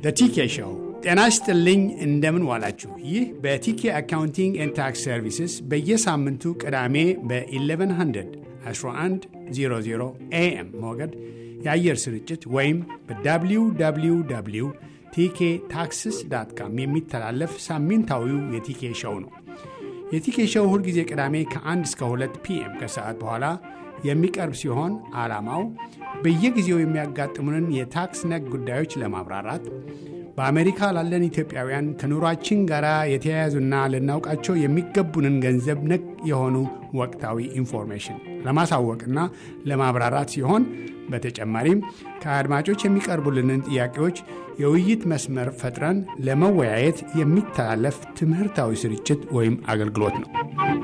በቲኬ ሾው ጤና ይስጥልኝ። እንደምን ዋላችሁ? ይህ በቲኬ አካውንቲንግ ኤንድ ታክስ ሰርቪስስ በየሳምንቱ ቅዳሜ በ1100 1100 ኤኤም ሞገድ የአየር ስርጭት ወይም በwww ቲኬ ታክስስ ዳት ካም የሚተላለፍ ሳምንታዊው የቲኬ ሾው ነው። የቲኬ ሾው ሁልጊዜ ቅዳሜ ከ1 እስከ 2 ፒኤም ከሰዓት በኋላ የሚቀርብ ሲሆን ዓላማው በየጊዜው የሚያጋጥሙንን የታክስ ነክ ጉዳዮች ለማብራራት በአሜሪካ ላለን ኢትዮጵያውያን ከኑሯችን ጋር የተያያዙና ልናውቃቸው የሚገቡንን ገንዘብ ነክ የሆኑ ወቅታዊ ኢንፎርሜሽን ለማሳወቅና ለማብራራት ሲሆን በተጨማሪም ከአድማጮች የሚቀርቡልንን ጥያቄዎች የውይይት መስመር ፈጥረን ለመወያየት የሚተላለፍ ትምህርታዊ ስርጭት ወይም አገልግሎት ነው።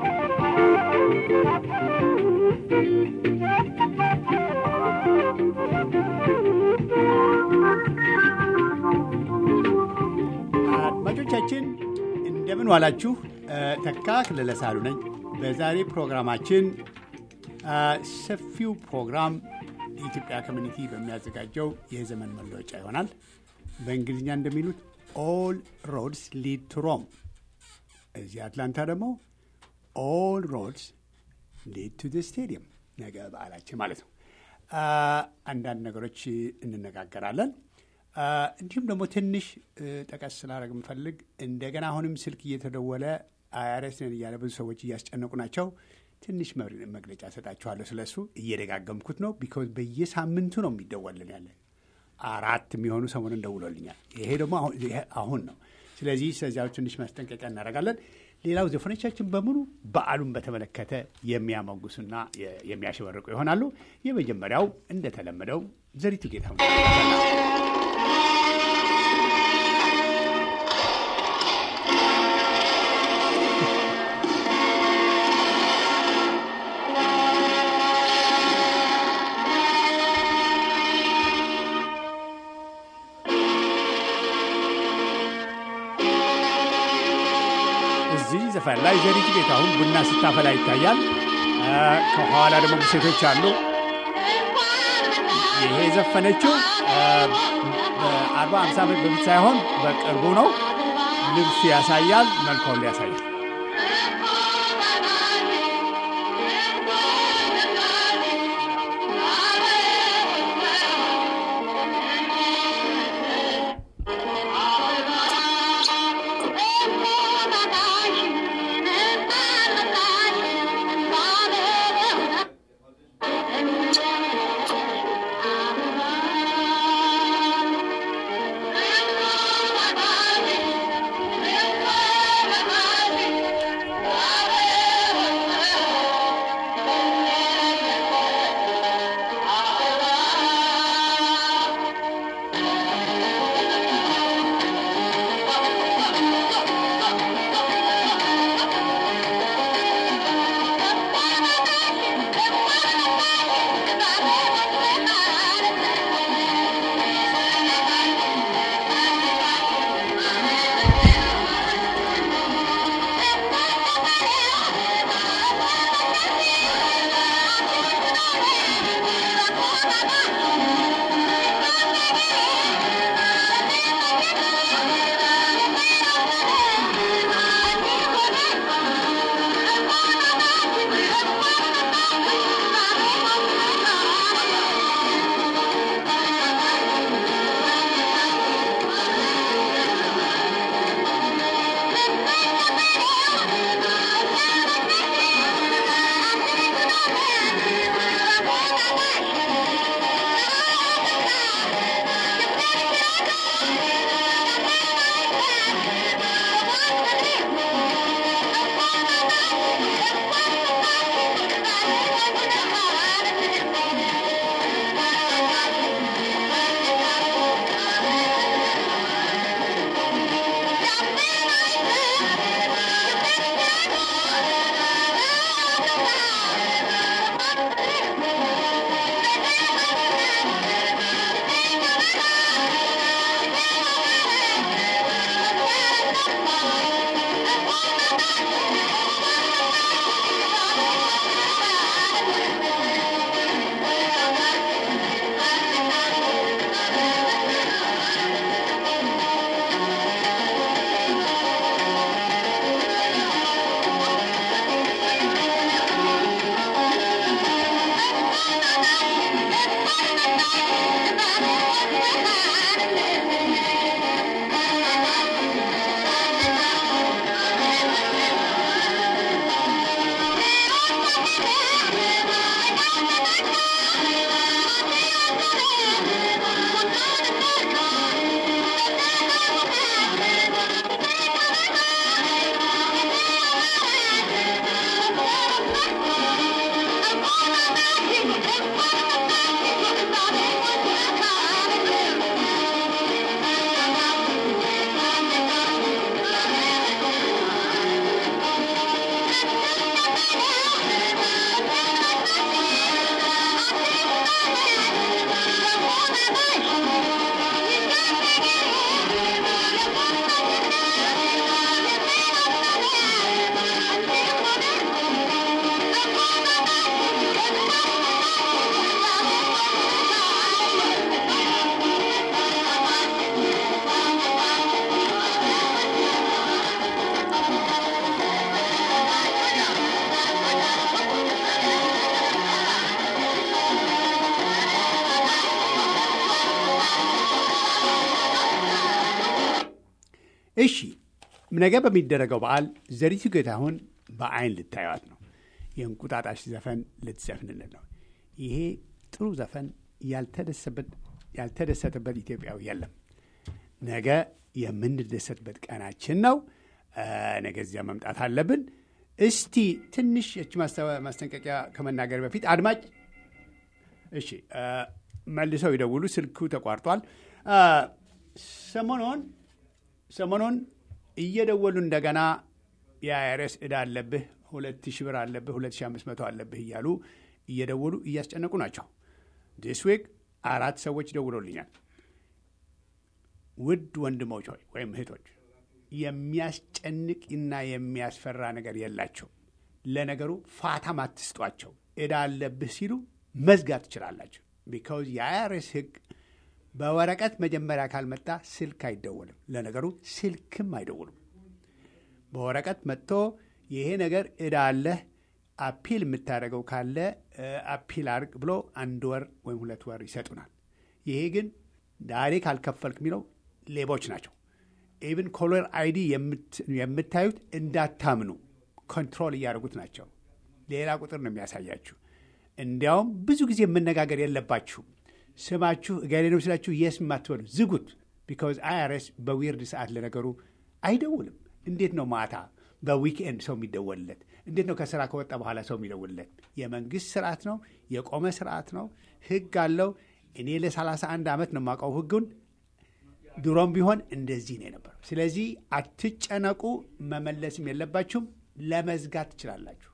አድማጮቻችን እንደምን ዋላችሁ። ተካ ክለለ ሳሉ ነኝ። በዛሬ ፕሮግራማችን ሰፊው ፕሮግራም የኢትዮጵያ ኮሚኒቲ በሚያዘጋጀው የዘመን መለወጫ ይሆናል። በእንግሊዝኛ እንደሚሉት ኦል ሮድስ ሊድ ቱ ሮም፣ እዚህ አትላንታ ደግሞ ኦል ሮድስ ሊድ ቱ ስቴዲየም፣ ነገ በዓላችን ማለት ነው። አንዳንድ ነገሮች እንነጋገራለን። እንዲሁም ደግሞ ትንሽ ጠቀስ ስላደረግ የምፈልግ እንደገና አሁንም ስልክ እየተደወለ አይአርኤስ ነን እያለ ብዙ ሰዎች እያስጨነቁ ናቸው። ትንሽ መግለጫ ሰጣችኋለሁ ስለሱ እየደጋገምኩት ነው። ቢኮዝ በየሳምንቱ ነው የሚደወልን ያለ አራት የሚሆኑ ሰሞኑን ደውሎልኛል። ይሄ ደግሞ አሁን ነው። ስለዚህ ስለዚያው ትንሽ ማስጠንቀቂያ እናደርጋለን። ሌላው ዘፈኖቻችን በሙሉ በዓሉን በተመለከተ የሚያመጉሱና የሚያሸበርቁ ይሆናሉ። የመጀመሪያው እንደተለመደው ዘሪቱ ጌታ እዚህ ዘፈን ላይ ዘሪቱ ጌታሁን ቡና ስታፈላ ይታያል። ከኋላ ደግሞ ሴቶች አሉ። ይሄ የዘፈነችው በአርባ ሃምሳ ዓመት በፊት ሳይሆን በቅርቡ ነው። ልብሱ ያሳያል፣ መልኳን ያሳያል። ነገ በሚደረገው በዓል ዘሪቱ ጌታሁን በአይን ልታዩት ነው። የእንቁጣጣሽ ዘፈን ልትዘፍንልን ነው። ይሄ ጥሩ ዘፈን ያልተደሰተበት ኢትዮጵያዊ የለም። ነገ የምንደሰትበት ቀናችን ነው። ነገ እዚያ መምጣት አለብን። እስቲ ትንሽ የች ማስጠንቀቂያ ከመናገር በፊት አድማጭ እሺ፣ መልሰው ይደውሉ። ስልኩ ተቋርጧል። ሰሞኑን ሰሞኑን እየደወሉ እንደገና የአይረስ ዕዳ አለብህ፣ ሁለት ሺህ ብር አለብህ፣ ሁለት ሺህ አምስት መቶ አለብህ እያሉ እየደወሉ እያስጨነቁ ናቸው። ዲስ ዊክ አራት ሰዎች ደውሎልኛል። ውድ ወንድሞች ሆይ ወይም እህቶች የሚያስጨንቅ እና የሚያስፈራ ነገር የላቸው። ለነገሩ ፋታም አትስጧቸው። ዕዳ አለብህ ሲሉ መዝጋት ትችላላቸው። ቢካውዝ የአይአርኤስ ሕግ በወረቀት መጀመሪያ ካልመጣ ስልክ አይደወልም። ለነገሩ ስልክም አይደውሉም። በወረቀት መጥቶ ይሄ ነገር ዕዳ አለህ አፒል የምታደርገው ካለ አፒል አድርግ ብሎ አንድ ወር ወይም ሁለት ወር ይሰጡናል። ይሄ ግን ዛሬ ካልከፈልክ የሚለው ሌቦች ናቸው። ኢቭን ኮለር አይዲ የምታዩት እንዳታምኑ ኮንትሮል እያደረጉት ናቸው። ሌላ ቁጥር ነው የሚያሳያችሁ። እንዲያውም ብዙ ጊዜ መነጋገር የለባችሁም። ስማችሁ እገሌ ነው ስላችሁ የስ የማትበሉ ዝጉት። ቢካዝ አይአርኤስ በዊርድ ሰዓት ለነገሩ አይደውልም። እንዴት ነው ማታ በዊክኤንድ ሰው የሚደወልለት? እንዴት ነው ከስራ ከወጣ በኋላ ሰው የሚደውልለት? የመንግስት ስርዓት ነው፣ የቆመ ስርዓት ነው፣ ህግ አለው። እኔ ለ31 ዓመት ነው የማውቀው ህጉን። ድሮም ቢሆን እንደዚህ ነው የነበረው። ስለዚህ አትጨነቁ፣ መመለስም የለባችሁም። ለመዝጋት ትችላላችሁ።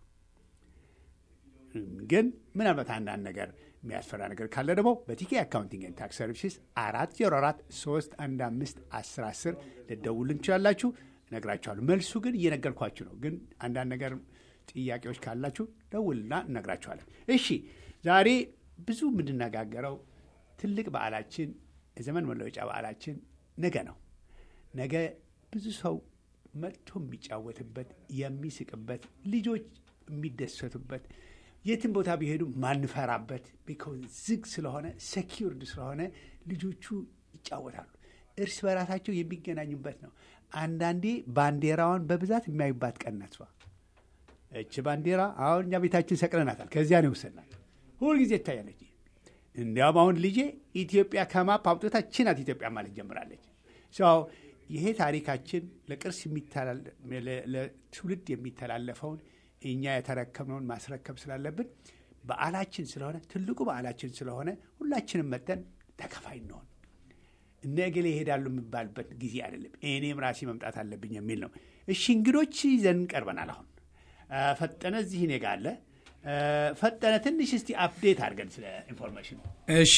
ግን ምናልባት አንዳንድ ነገር የሚያስፈራ ነገር ካለ ደግሞ በቲኬ አካውንቲንግ ኤንድ ታክስ ሰርቪስስ አራት ዜሮ አራት ሶስት አንድ አምስት አስር አስር ልደውልን ትችላላችሁ። እነግራችኋለሁ። መልሱ ግን እየነገርኳችሁ ነው። ግን አንዳንድ ነገር ጥያቄዎች ካላችሁ ደውልና እነግራችኋለን። እሺ፣ ዛሬ ብዙ የምንነጋገረው ትልቅ በዓላችን የዘመን መለወጫ በዓላችን ነገ ነው። ነገ ብዙ ሰው መጥቶ የሚጫወትበት የሚስቅበት፣ ልጆች የሚደሰቱበት የትም ቦታ ቢሄዱ ማንፈራበት ቢኮዝ ዝግ ስለሆነ ሴኪውርድ ስለሆነ ልጆቹ ይጫወታሉ። እርስ በራሳቸው የሚገናኙበት ነው። አንዳንዴ ባንዲራዋን በብዛት የሚያዩባት ቀን ናት። እች ባንዲራ አሁን እኛ ቤታችን ሰቅለናታል። ከዚያ ነው የወሰድናት። ሁልጊዜ ትታያለች። እንዲያውም አሁን ልጄ ኢትዮጵያ ከማፕ አውጥታ ችናት ኢትዮጵያ ማለት ጀምራለች። ይሄ ታሪካችን ለቅርስ ለትውልድ የሚተላለፈውን እኛ የተረከብነውን ማስረከብ ስላለብን በዓላችን ስለሆነ ትልቁ በዓላችን ስለሆነ ሁላችንም መጠን ተከፋይ እንሆን። እነ እገሌ ይሄዳሉ የሚባልበት ጊዜ አይደለም። እኔም ራሴ መምጣት አለብኝ የሚል ነው። እሺ እንግዶች ይዘን ቀርበናል። አሁን ፈጠነ እዚህ እኔ ጋ አለ። ፈጠነ ትንሽ እስቲ አፕዴት አድርገን ስለ ኢንፎርሜሽን። እሺ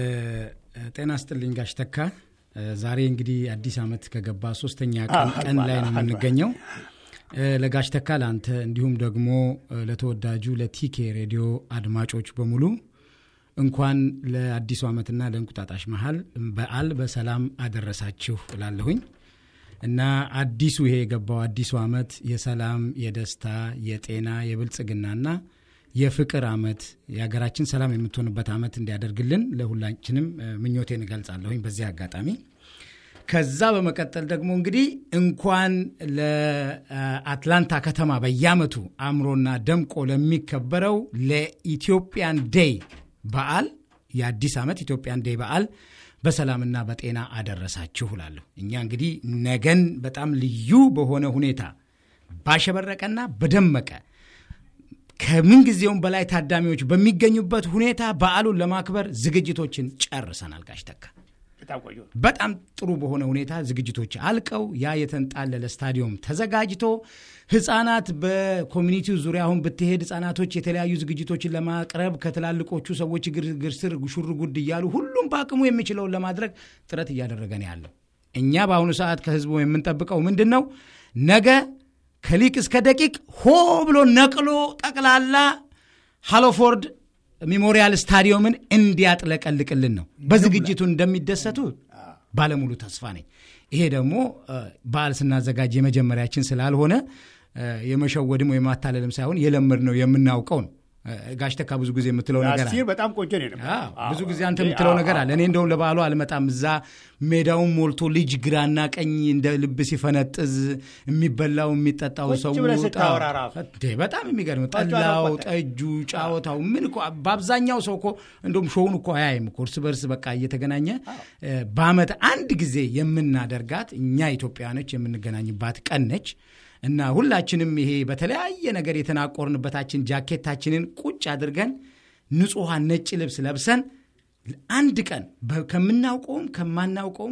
ጤና ስጥልኝ ጋሽ ተካ። ዛሬ እንግዲህ አዲስ ዓመት ከገባ ሶስተኛ ቀን ላይ ነው የምንገኘው። ለጋሽ ተካ ለአንተ እንዲሁም ደግሞ ለተወዳጁ ለቲኬ ሬዲዮ አድማጮች በሙሉ እንኳን ለአዲሱ ዓመትና ለእንቁጣጣሽ መሀል በዓል በሰላም አደረሳችሁ እላለሁኝ እና አዲሱ ይሄ የገባው አዲሱ ዓመት የሰላም፣ የደስታ፣ የጤና፣ የብልጽግናና የፍቅር ዓመት የሀገራችን ሰላም የምትሆንበት ዓመት እንዲያደርግልን ለሁላችንም ምኞቴን እገልጻለሁኝ በዚህ አጋጣሚ። ከዛ በመቀጠል ደግሞ እንግዲህ እንኳን ለአትላንታ ከተማ በየዓመቱ አምሮና ደምቆ ለሚከበረው ለኢትዮጵያን ዴይ በዓል የአዲስ ዓመት ኢትዮጵያን ዴይ በዓል በሰላምና በጤና አደረሳችሁ እላለሁ። እኛ እንግዲህ ነገን በጣም ልዩ በሆነ ሁኔታ ባሸበረቀና በደመቀ ከምን ጊዜውም በላይ ታዳሚዎች በሚገኙበት ሁኔታ በዓሉን ለማክበር ዝግጅቶችን ጨርሰናል። ጋሽ ተካ በጣም ጥሩ በሆነ ሁኔታ ዝግጅቶች አልቀው ያ የተንጣለለ ስታዲየም ተዘጋጅቶ ህፃናት በኮሚኒቲው ዙሪያ አሁን ብትሄድ ህፃናቶች የተለያዩ ዝግጅቶችን ለማቅረብ ከትላልቆቹ ሰዎች ግርግር ስር ሹር ጉድ እያሉ ሁሉም በአቅሙ የሚችለውን ለማድረግ ጥረት እያደረገ ነው ያለው። እኛ በአሁኑ ሰዓት ከህዝቡ የምንጠብቀው ምንድን ነው? ነገ ከሊቅ እስከ ደቂቅ ሆ ብሎ ነቅሎ ጠቅላላ ሃሎፎርድ ሜሞሪያል ስታዲየምን እንዲያጥለቀልቅልን ነው። በዝግጅቱ እንደሚደሰቱ ባለሙሉ ተስፋ ነኝ። ይሄ ደግሞ በዓል ስናዘጋጅ የመጀመሪያችን ስላልሆነ የመሸወድም ወይም ማታለልም ሳይሆን የለመድ ነው የምናውቀው ነው። ጋሽ ተካ ብዙ ጊዜ የምትለው ነገር አለ። አስቴር በጣም ቆንጆ ነው የነበረው። አዎ፣ አዎ። ብዙ ጊዜ አንተ የምትለው ነገር አለ። እኔ እንደውም ለበዓሉ አልመጣም። እዛ ሜዳውን ሞልቶ ልጅ ግራና ቀኝ እንደ ልብ ሲፈነጥዝ የሚበላው የሚጠጣው ቁጭ ሰው ብለህ ጣ- ስታወራ ራሱ። እንዴ፣ በጣም የሚገርም ጨዋታው ጠላው፣ ቆጠ- ጠጁ፣ ጫወታው ምን እኮ በአብዛኛው ሰው እኮ እንደውም ሾውን እኮ አያይም እኮ እርስ በርስ በቃ እየተገናኘ እ፣ በአመት አንድ ጊዜ የምናደርጋት እኛ ኢትዮጵያውያኖች የምንገናኝባት ቀን ነች እና ሁላችንም ይሄ በተለያየ ነገር የተናቆርንበታችን ጃኬታችንን ቁጭ አድርገን ንጹሐን ነጭ ልብስ ለብሰን አንድ ቀን በ- ከምናውቀውም ከማናውቀውም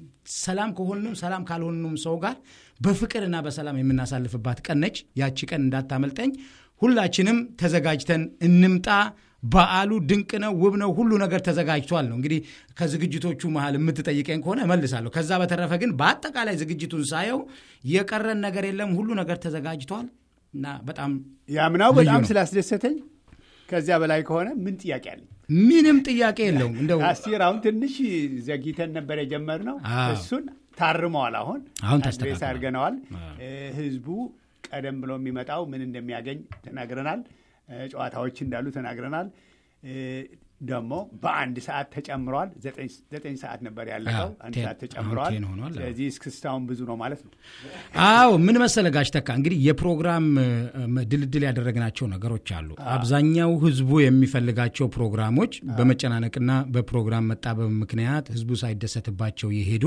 ሰላም ከሆንም ሰላም ካልሆንም ሰው ጋር በፍቅርና በሰላም የምናሳልፍባት ቀን ነች። ያቺ ቀን እንዳታመልጠኝ። ሁላችንም ተዘጋጅተን እንምጣ። በዓሉ ድንቅ ነው፣ ውብ ነው፣ ሁሉ ነገር ተዘጋጅቷል ነው እንግዲህ ከዝግጅቶቹ መሀል የምትጠይቀኝ ከሆነ እመልሳለሁ። ከዛ በተረፈ ግን በአጠቃላይ ዝግጅቱን ሳየው የቀረን ነገር የለም፣ ሁሉ ነገር ተዘጋጅቷል እና በጣም ያምናው ልዩ በጣም ነው። ስላስደሰተኝ ከዚያ በላይ ከሆነ ምን ጥያቄ አለኝ? ምንም ጥያቄ የለውም እንደው አስቴር አሁን ትንሽ ዘግይተን ነበር የጀመርነው። አዎ። እሱን ታርመዋል። አሁን አሁን አድሬስ ተስተካክሏል። አድርገነዋል። እ፣ ህዝቡ ቀደም ብሎ የሚመጣው ምን እንደሚያገኝ ተናግረናል። እ፣ ጨዋታዎች እንዳሉ ተናግረናል። እ፣ ደግሞ በአንድ ሰዓት ተጨምሯል። ዘጠኝ ዘጠኝ ሰዓት ነበር ያለቀው፣ አዎ፣ አንድ ቴን- ሰዓት አሁን ተጨምሯል። ቴን ሆኗል። አዎ። ስለዚህ እስክስታውን ብዙ ነው ማለት ነው። አዎ ምን መሰለ ጋሽ ተካ እንግዲህ የፕሮግራም እ፣ እ፣ ድልድል ያደረግናቸው ነገሮች አሉ። አብዛኛው ህዝቡ የሚፈልጋቸው ፕሮግራሞች በመጨናነቅና በፕሮግራም መጣበብ ምክንያት ህዝቡ ሳይደሰትባቸው የሄዱ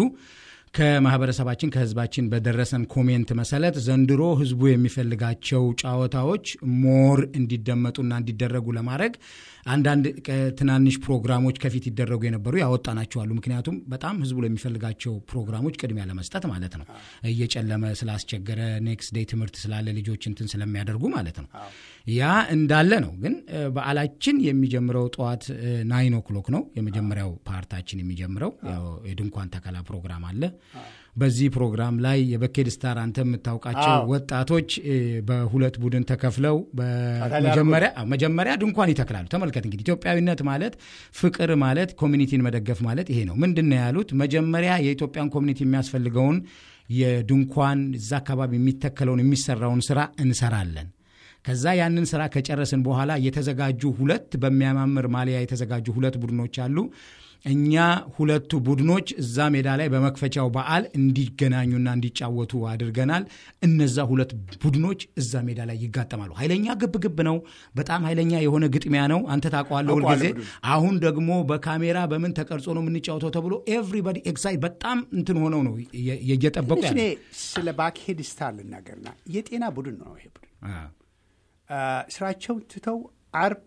ከማህበረሰባችን ከህዝባችን በደረሰን ኮሜንት መሰረት ዘንድሮ ህዝቡ የሚፈልጋቸው ጨዋታዎች ሞር እንዲደመጡና እንዲደረጉ ለማድረግ አንዳንድ ቅ- ትናንሽ ፕሮግራሞች ከፊት ይደረጉ የነበሩ ያወጣናቸው አሉ። ምክንያቱም በጣም ህዝቡ ለሚፈልጋቸው ፕሮግራሞች ቅድሚያ ለመስጠት ማለት ነው። እየጨለመ ስላስቸገረ ኔክስት ዴይ ትምህርት ስላለ ልጆች እንትን ስለሚያደርጉ ማለት ነው። ያ እንዳለ ነው። ግን እ፣ በዓላችን የሚጀምረው ጠዋት ናይን ኦክሎክ ነው የመጀመሪያው ፓርታችን የሚጀምረው። ያው የድንኳን ተከላ ፕሮግራም አለ። በዚህ ፕሮግራም ላይ የበኬድ ስታር አንተ የምታውቃቸው አዎ። ወጣቶች እ፣ በሁለት ቡድን ተከፍለው በመጀመሪያ አዎ፣ መጀመሪያ ድንኳን ይተክላሉ። ተመልከት እንግዲህ ኢትዮጵያዊነት ማለት ፍቅር ማለት ኮሚኒቲን መደገፍ ማለት ይሄ ነው። ምንድን ነው ያሉት? መጀመሪያ የኢትዮጵያን ኮሚኒቲ የሚያስፈልገውን የድንኳን እዛ አካባቢ የሚተከለውን የሚሰራውን ስራ እንሰራለን። ከዛ ያንን ስራ ከጨረስን በኋላ የተዘጋጁ ሁለት በሚያማምር ማሊያ የተዘጋጁ ሁለት ቡድኖች አሉ። እኛ ሁለቱ ቡድኖች እዛ ሜዳ ላይ በመክፈቻው በዓል እንዲገናኙና እንዲጫወቱ አድርገናል። እነዛ ሁለት ቡድኖች እዛ ሜዳ ላይ ይጋጠማሉ። ኃይለኛ ግብግብ ነው። በጣም ኃይለኛ የሆነ ግጥሚያ ነው። አንተ ታውቀዋለህ ሁልጊዜ። አውቀዋለሁ አሁን ደግሞ በካሜራ በምን ተቀርጾ ነው የምንጫወተው ተብሎ ኤቭሪባዲ ኤክሳይት በጣም እንትን ሆነው ነው እየ- እየጠበቁ ትንሽ ያለ እኔ ስለ ባክሄድ ስታር ልናገርና የጤና ቡድን ነው ይሄ ቡድን አ፣ ስራቸውን ትተው አርብ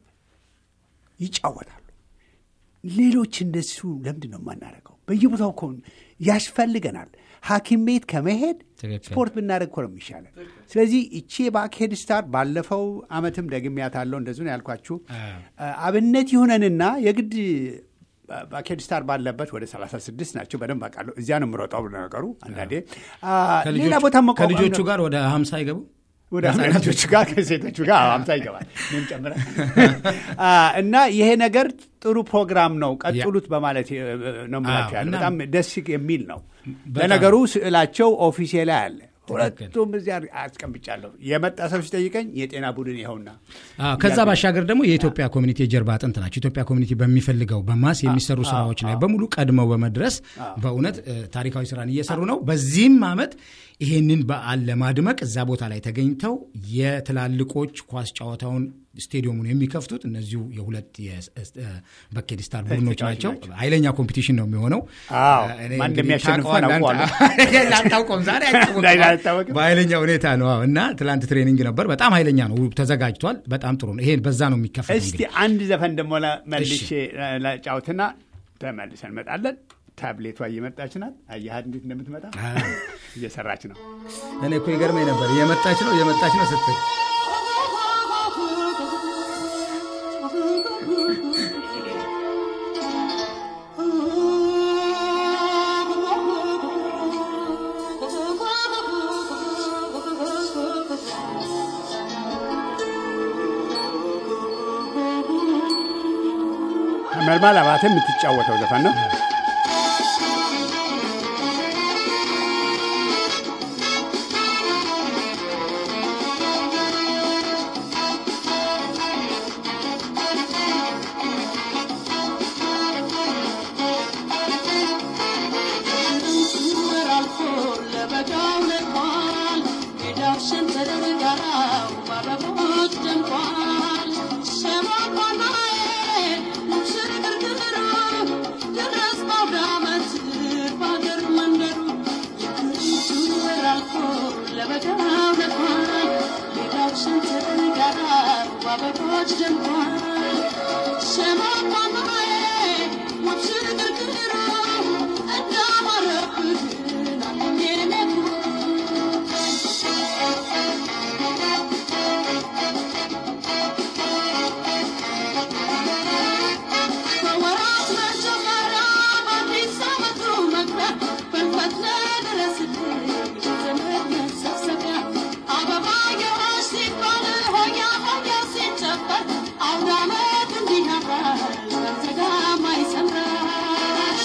ይጫወታሉ። ሌሎች እንደሱ ለምንድን ነው የማናደርገው? በየቦታው እኮ ያስፈልገናል። ሐኪም ቤት ከመሄድ ትክክል። ስፖርት ብናደርግ እኮ ነው የሚሻለን። ስለዚህ እቺ የባክሄድ ስታር ባለፈው አመትም ደግሜያታለሁ። እንደዙ ነው ያልኳችሁ። አ፣ አብነት ይሁነንና የግድ ባክሄድ ስታር ባለበት ወደ 36 ናቸው። በደንብ አውቃለሁ። እዚያ ነው የምሮጠው ነገሩ አንዳንዴ አ፣ ሌላ ከልጆቹ- ቦታ መቋቋም ከልጆቹ ነው። ጋር ወደ ሀምሳ አይገቡ ወደ አሜሪካኖቹ ጋር ከሴቶቹ ጋር አምሳ ይገባል እኔም ጨምረን አ፣ እና ይሄ ነገር ጥሩ ፕሮግራም ነው፣ ቀጥሉት በማለት እ፣ ነው የምላቸው አዎ፣ ያለ እና- በጣም ደስ የሚል ነው። በጣም። ለነገሩ ስዕላቸው ኦፊሴ ላይ አለ። ትክክል። ሁለቱም እዚያ አስቀምጫለሁ። የመጣ ሰው ሲጠይቀኝ የጤና ቡድን ይኸውና አዎ፣ ከዛ ባሻገር ደግሞ የኢትዮጵያ ኮሚኒቲ የጀርባ አጥንት ናቸው። ኢትዮጵያ ኮሚኒቲ በሚፈልገው በማስ የሚሰሩ ስራዎች ላይ በሙሉ ቀድመው በመድረስ በእውነት እ፣ ታሪካዊ ስራን እየሰሩ ነው። በዚህም ዓመት ይሄንን በዓል ለማድመቅ እዛ ቦታ ላይ ተገኝተው የትላልቆች ኳስ ጨዋታውን ስቴዲየሙን የሚከፍቱት እነዚሁ የሁለት በኬድ ስታር ቡድኖች ተጫዋች ናቸው። ናቸው። ኃይለኛ ኮምፒቲሽን ነው የሚሆነው። አዎ፣ እኔ ማን እንግዲህ እንደሚያሸንፍ ታውቀዋለህ አንተ። አውቀዋለሁ። አታውቀውም፣ ዛሬ ዛሬ አይታወቅም። አይታወቅም። በኃይለኛ ሁኔታ ነው አዎ። እና ትላንት ትሬኒንግ ነበር። በጣም ኃይለኛ ነው፣ ተዘጋጅቷል። በጣም ጥሩ ነው። ይሄ በዛ ነው የሚከፈል እስቲ እንግዲህ አንድ ዘፈን ደግሞ መልሼ ለጫውትና ተመልሰን እንመጣለን። ታብሌቷ እየመጣች ናት። አየሃት እንዴት እንደምትመጣ እየሰራች ነው። እኔ እኮ ይገርመኝ ነበር እየመጣች ነው እየመጣች ነው ስትል መልማል አባተ የምትጫወተው ዘፈን ነው። ባበቦች ደምቋል ሸሞቆናዬ ሽርግርግሩ ድረስ ባውደ ዓመት በአገር መንደሩ የክረምቱ ወር አልፎ ለበጋው ነግሯል ሜዳው ሸንተር ጋራ ባበቦች ደምቋል ሸሞቆናዬ ሽርግርግሩ እንዳማረብህ ናኘ ነግሩ በወራት መጀመሪያ በአዲስ ዓመቱ መግቢያ በልፈት ለደረስልኝ የዘመድ መሰብሰቢያ አበባየሆሽ ሲባል ሆያ ሆያ ሲጨፈር አውደ ዓመት እንዲህ ያምራል በዘጋማ ይሰምራል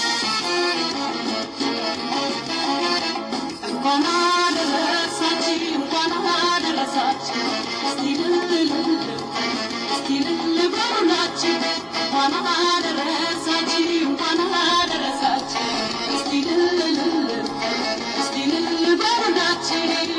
እንኳን አደረሳችሁ እንኳን አደረሳችሁ እስቲ ልል እስቲ ልል በሉላችሁ እንኳን አደረሳችሁ እንኳን አደረሳችሁ እስቲ ልል እስቲ ልል በሉላችሁ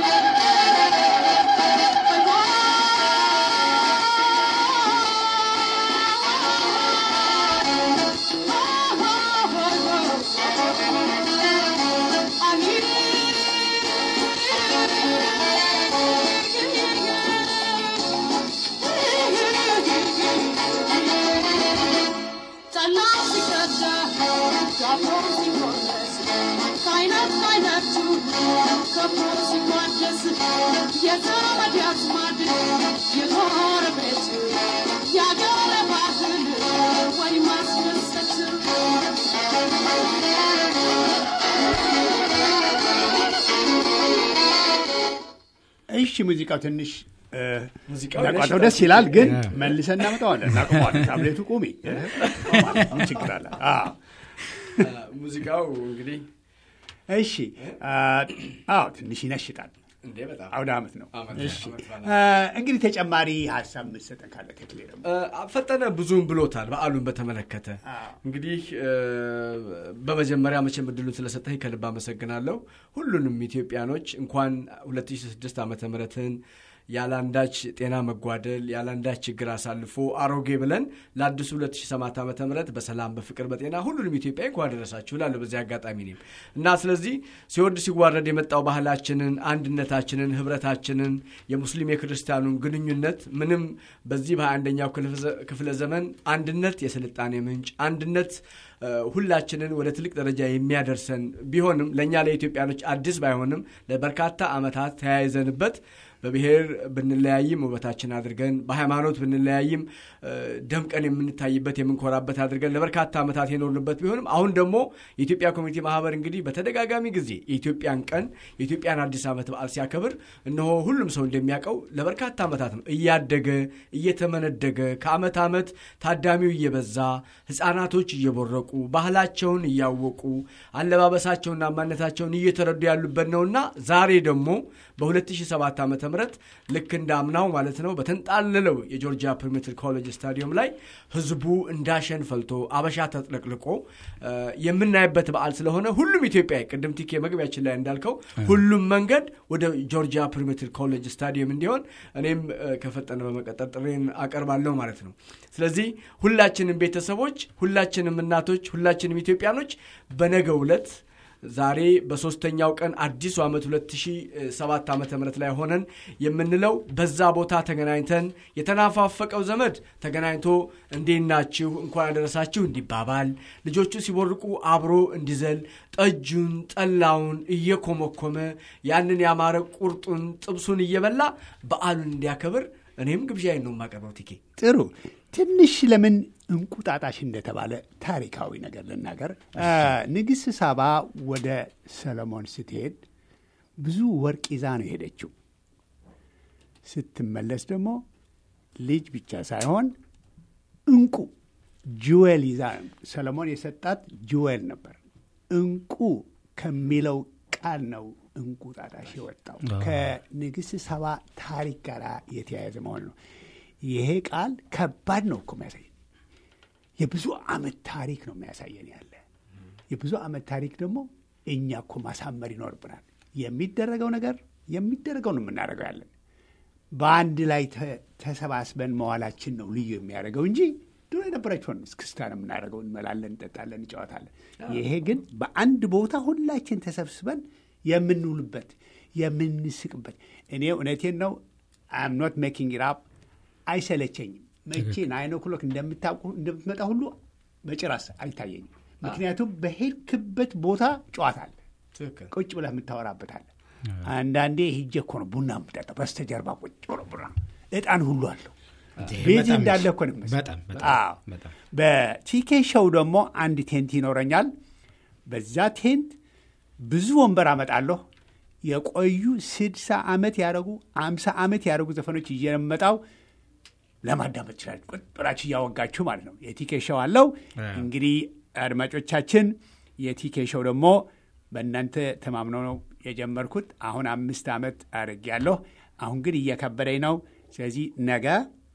ጠላው ሲቀዳ ዳቦ ሲቆረስ ከአይነት ከአይነቱ ከብቶ ሲቋደስ የዘመድ አዝማድ የጎረቤት የአገር ባህል ወይ ማስደሰት እሺ ሙዚቃው ትንሽ እ፣ ሙዚቃው እንዳቋረጠው ይነሽጣል። ደስ ይላል፣ ግን መልሰን እናመጣዋለን። እናቆመዋለን። ታብሌቱ ቁሚ እ፣ ምን ችግር አለ? አዎ። ሙዚቃው እንግዲህ እሺ አ፣ አዎ ትንሽ ይነሽጣል። እንዴ በጣም አውደ ዓመት ነው። ዓመት እሺ ዓመት በዓል። አ፣ እንግዲህ ተጨማሪ ሀሳብ የምትሰጠን ካለ ተክሌ ደግሞ እ፣ ፈጠነ ብዙም ብሎታል በዓሉን በተመለከተ አዎ። እንግዲህ እ፣ በመጀመሪያ መቼም እድሉን ስለሰጠኝ ከልብ አመሰግናለሁ ሁሉንም ኢትዮጵያኖች እንኳን 2006 ዓመተ ምህረትን ያለአንዳች ጤና መጓደል ያለአንዳች ችግር አሳልፎ አሮጌ ብለን ለአዲሱ 2007 ዓመተ ምህረት በሰላም በፍቅር በጤና ሁሉንም ኢትዮጵያ እንኳን አደረሳችሁ እላለሁ በዚህ አጋጣሚ እኔም እና ስለዚህ ሲወርድ ሲዋረድ የመጣው ባህላችንን አንድነታችንን ህብረታችንን የሙስሊም የክርስቲያኑን ግንኙነት ምንም በዚህ በአንደኛው ክፍለ ዘመን አንድነት የስልጣኔ ምንጭ አንድነት እ፣ ሁላችንን ወደ ትልቅ ደረጃ የሚያደርሰን ቢሆንም ለእኛ ለኢትዮጵያኖች አዲስ ባይሆንም ለበርካታ ዓመታት ተያይዘንበት በብሔር ብንለያይም ውበታችን አድርገን በሃይማኖት ብንለያይም እ፣ ደምቀን የምንታይበት የምንኮራበት አድርገን ለበርካታ ዓመታት የኖርንበት ቢሆንም አሁን ደግሞ የኢትዮጵያ ኮሚኒቲ ማህበር እንግዲህ በተደጋጋሚ ጊዜ የኢትዮጵያን ቀን የኢትዮጵያን አዲስ ዓመት በዓል ሲያከብር እነሆ ሁሉም ሰው እንደሚያውቀው ለበርካታ ዓመታት ነው እያደገ እየተመነደገ ከዓመት ዓመት ታዳሚው እየበዛ ህፃናቶች እየቦረቁ ባህላቸውን እያወቁ አለባበሳቸውና ማንነታቸውን እየተረዱ ያሉበት ነውና ዛሬ ደግሞ በ2007 ዓ ም ልክ እንደ አምናው ማለት ነው በተንጣለለው የጆርጂያ ፕሪሜትር ኮሌጅ ስታዲየም ላይ ህዝቡ እንዳሸን ፈልቶ አበሻ ተጥለቅልቆ እ፣ የምናይበት በዓል ስለሆነ ሁሉም ኢትዮጵያዊ ቅድም ቲኬ መግቢያችን ላይ እንዳልከው ሁሉም መንገድ ወደ ጆርጂያ ፕሪሜትር ኮሌጅ ስታዲየም እንዲሆን እኔም እ፣ ከፈጠነ በመቀጠል ጥሬን አቀርባለሁ ማለት ነው። ስለዚህ ሁላችንም ቤተሰቦች፣ ሁላችንም እናቶች፣ ሁላችንም ኢትዮጵያኖች በነገው ዕለት ዛሬ በሶስተኛው ቀን አዲሱ ዓመት 2007 ዓ ም ላይ ሆነን የምንለው በዛ ቦታ ተገናኝተን የተናፋፈቀው ዘመድ ተገናኝቶ እንዴት ናችሁ እንኳን ያደረሳችሁ እንዲባባል ልጆቹ ሲቦርቁ አብሮ እንዲዘል ጠጁን ጠላውን እየኮመኮመ ያንን ያማረ ቁርጡን ጥብሱን እየበላ በዓሉን እንዲያከብር እኔም ግብዣዬን ነው የማቀርበው። ቲኬ ጥሩ ትንሽ ለምን እንቁጣጣሽ እንደተባለ ታሪካዊ ነገር ልናገር። አ፣ ንግሥት ሳባ ወደ ሰለሞን ስትሄድ ብዙ ወርቅ ይዛ ነው የሄደችው። ስትመለስ ደግሞ ልጅ ብቻ ሳይሆን እንቁ ጅዌል ይዛ ሰለሞን የሰጣት ጅዌል ነበር። እንቁ ከሚለው ቃል ነው እንቁጣጣሽ የወጣው ከንግሥት ሳባ ታሪክ ጋር የተያያዘ መሆን ነው። ይሄ ቃል ከባድ ነው እኮ የሚያሳይ የብዙ ዓመት ታሪክ ነው የሚያሳየን ያለ የብዙ ዓመት ታሪክ ደግሞ እኛ እኮ ማሳመር ይኖርብናል። የሚደረገው ነገር የሚደረገው ነው የምናደርገው ያለን በአንድ ላይ ተ- ተሰባስበን መዋላችን ነው ልዩ የሚያደርገው እንጂ ድሮ የነበረችውን እስክስታ ነው የምናደርገው። እንመላለን፣ እንጠጣለን፣ እንጫወታለን። ይሄ ግን በአንድ ቦታ ሁላችን ተሰብስበን የምንውልበት የምንስቅበት። እኔ እውነቴን ነው አም ኖት ሜኪንግ ኢት አፕ አይሰለቸኝም። መቼ ናይን ኦክሎክ እንደምታውቁ እንደምትመጣ ሁሉ በጭራስ አይታየኝም። ምክንያቱም በሄድክበት ቦታ ጨዋታ አለ። ትክክል ቁጭ ብለህ የምታወራበት አለ። አንዳንዴ ሂጄ እኮ ነው ቡና የምጠጣ በስተጀርባ ቁጭ ብሎ ቡና እጣን ሁሉ አለው ቤት በጣም እንዳለ እኮ ነው የሚመስለው። በጣም በጣም አዎ። በጣም በቲኬ ሾው ደግሞ አንድ ቴንት ይኖረኛል። በዛ ቴንት ብዙ ወንበር አመጣለሁ። የቆዩ ስድሳ ዓመት ያደረጉ አምሳ ዓመት ያደረጉ ዘፈኖች እየመጣው ለማዳመጥ ይችላል። ቁጭ ብላችሁ እያወጋችሁ ማለት ነው። የቲኬ ሾው አለው። እንግዲህ አድማጮቻችን፣ የቲኬ ሾው ደግሞ በእናንተ ተማምነው ነው የጀመርኩት። አሁን አምስት ዓመት አድርጌያለሁ። አሁን ግን እየከበደኝ ነው። ስለዚህ ነገ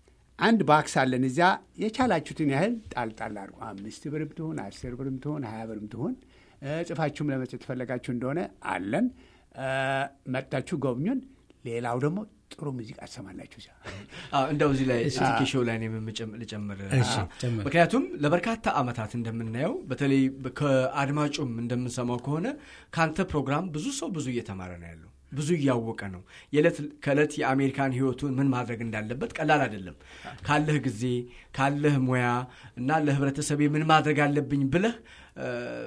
አንድ ባክስ አለን እዚያ የቻላችሁትን ያህል ጣልጣል አድርጉ። አምስት ብርም ትሆን አስር ብርም ትሆን ሀያ ብርም ትሆን እ፣ ጽፋችሁም ለመስጠት ፈለጋችሁ እንደሆነ አለን። እ፣ መጥታችሁ ጎብኙን። ሌላው ደግሞ ጥሩ ሙዚቃ ትሰማላችሁ እዚያ። አዎ፣ እንደው እዚህ ላይ ስቲኪ ሾው ላይ እኔም የምጨም- ልጨምር እሺ፣ ጨምር። ምክንያቱም ለበርካታ ዓመታት እንደምናየው በተለይ ከአድማጩም እንደምንሰማው ከሆነ ከአንተ ፕሮግራም ብዙ ሰው ብዙ እየተማረ ነው ያለው ብዙ እያወቀ ነው። የዕለት ከዕለት የአሜሪካን ሕይወቱን ምን ማድረግ እንዳለበት ቀላል አይደለም። ካለህ ጊዜ ካለህ ሙያ እና ለህብረተሰቤ ምን ማድረግ አለብኝ ብለህ እ፣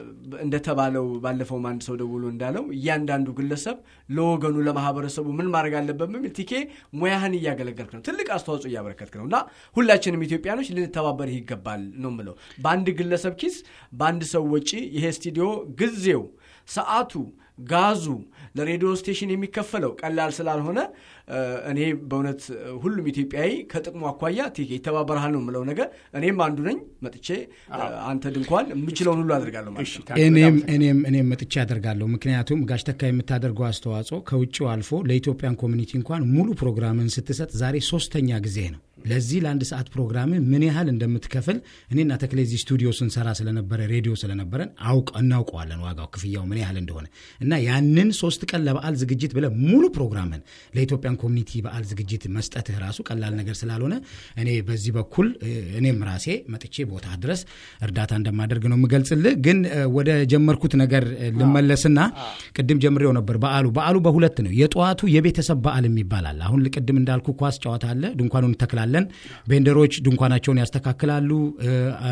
እንደተባለው ባለፈውም አንድ ሰው ደውሎ እንዳለው እያንዳንዱ ግለሰብ ለወገኑ ለማህበረሰቡ ምን ማድረግ አለበት በሚል ቲኬ ሙያህን እያገለገልክ ነው፣ ትልቅ አስተዋጽኦ እያበረከትክ ነው እና ሁላችንም ኢትዮጵያኖች ልንተባበርህ ይገባል ነው ምለው። በአንድ ግለሰብ ኪስ በአንድ ሰው ወጪ ይሄ ስቱዲዮ ጊዜው ሰዓቱ ጋዙ ለሬዲዮ ስቴሽን የሚከፈለው ቀላል ስላልሆነ እ፣ እኔ በእውነት እ፣ ሁሉም ኢትዮጵያዊ ከጥቅሙ አኳያ ቲኬ ይተባበረሃል ነው የምለው ነገር እኔም አንዱ ነኝ። መጥቼ እ፣ አንተ ድንኳን የምችለውን ሁሉ አድርጋለሁ ማለት እሺ፣ ነው። ታንክ ዩ እኔም በጣም እኔም እኔም መጥቼ ያደርጋለሁ። ምክንያቱም ጋሽ ተካ የምታደርገው አስተዋጽኦ ከውጭው አልፎ ለኢትዮጵያን ኮሚኒቲ እንኳን ሙሉ ፕሮግራምን ስትሰጥ ዛሬ ሶስተኛ ጊዜ ነው። ለዚህ ለአንድ ሰዓት ፕሮግራም ምን ያህል እንደምትከፍል እኔና ተክሌ እዚህ ስቱዲዮ ስንሰራ ስለነበረ ሬዲዮ ስለነበረን አውቅ እናውቀዋለን ዋጋው ክፍያው ምን ያህል እንደሆነ እና ያንን ሶስት ቀን ለበዓል ዝግጅት ብለ ሙሉ ፕሮግራምን ለኢትዮጵያን ኮሚኒቲ በዓል ዝግጅት መስጠትህ ራሱ ቀላል ነገር ስላልሆነ እኔ በዚህ በኩል እ፣ እኔም ራሴ መጥቼ ቦታ ድረስ እርዳታ እንደማደርግ ነው የምገልጽልህ። ግን እ፣ ወደ ጀመርኩት ነገር እ፣ ልመለስና ቅድም ጀምሬው ነበር። በዓሉ በዓሉ በሁለት ነው። የጠዋቱ የቤተሰብ በዓል የሚባላል አሁን ቅድም እንዳልኩ ኳስ ጨዋታ አለ። ድንኳኑን እንተክላለን። ቬንደሮች ድንኳናቸውን ያስተካክላሉ። እ፣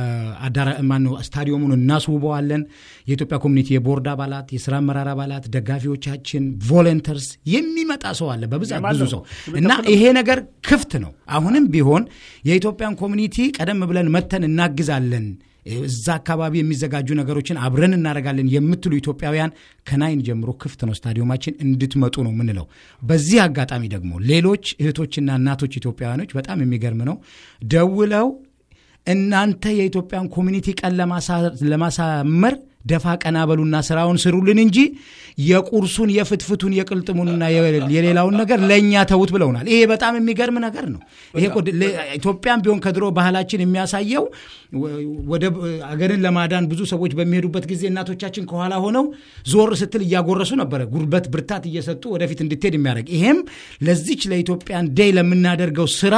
አዳራ ማነው ስታዲየሙን እናስውበዋለን። የኢትዮጵያ ኮሚኒቲ የቦርድ አባላት፣ የስራ አመራር አባላት፣ ደጋፊዎቻችን፣ ቮለንተርስ የሚመጣ ሰው አለ በብዛት ብዙ ሰው እና ይሄ ነገር ክፍት ነው። አሁንም ቢሆን የኢትዮጵያን ኮሚኒቲ ቀደም ብለን መተን እናግዛለን እዛ አካባቢ የሚዘጋጁ ነገሮችን አብረን እናደርጋለን የምትሉ ኢትዮጵያውያን ከናይን ጀምሮ ክፍት ነው ስታዲየማችን እንድትመጡ ነው የምንለው። በዚህ አጋጣሚ ደግሞ ሌሎች እህቶችና እናቶች ኢትዮጵያውያኖች በጣም የሚገርም ነው ደውለው እናንተ የኢትዮጵያን ኮሚኒቲ ቀን ለማሳ- ለማሳመር ደፋ ቀና በሉና ስራውን ስሩልን እንጂ የቁርሱን የፍትፍቱን የቅልጥሙንና የ- የሌላውን ነገር ለእኛ ተዉት ብለውናል። ይሄ በጣም የሚገርም ነገር ነው። ይሄ እኮ ለ- ኢትዮጵያም ቢሆን ከድሮ ባህላችን የሚያሳየው ወ- ወደ አገርን ለማዳን ብዙ ሰዎች በሚሄዱበት ጊዜ እናቶቻችን ከኋላ ሆነው ዞር ስትል እያጎረሱ ነበረ፣ ጉልበት ብርታት እየሰጡ ወደፊት እንድትሄድ የሚያደርግ ይሄም ለዚች ለኢትዮጵያን ዴይ ለምናደርገው ስራ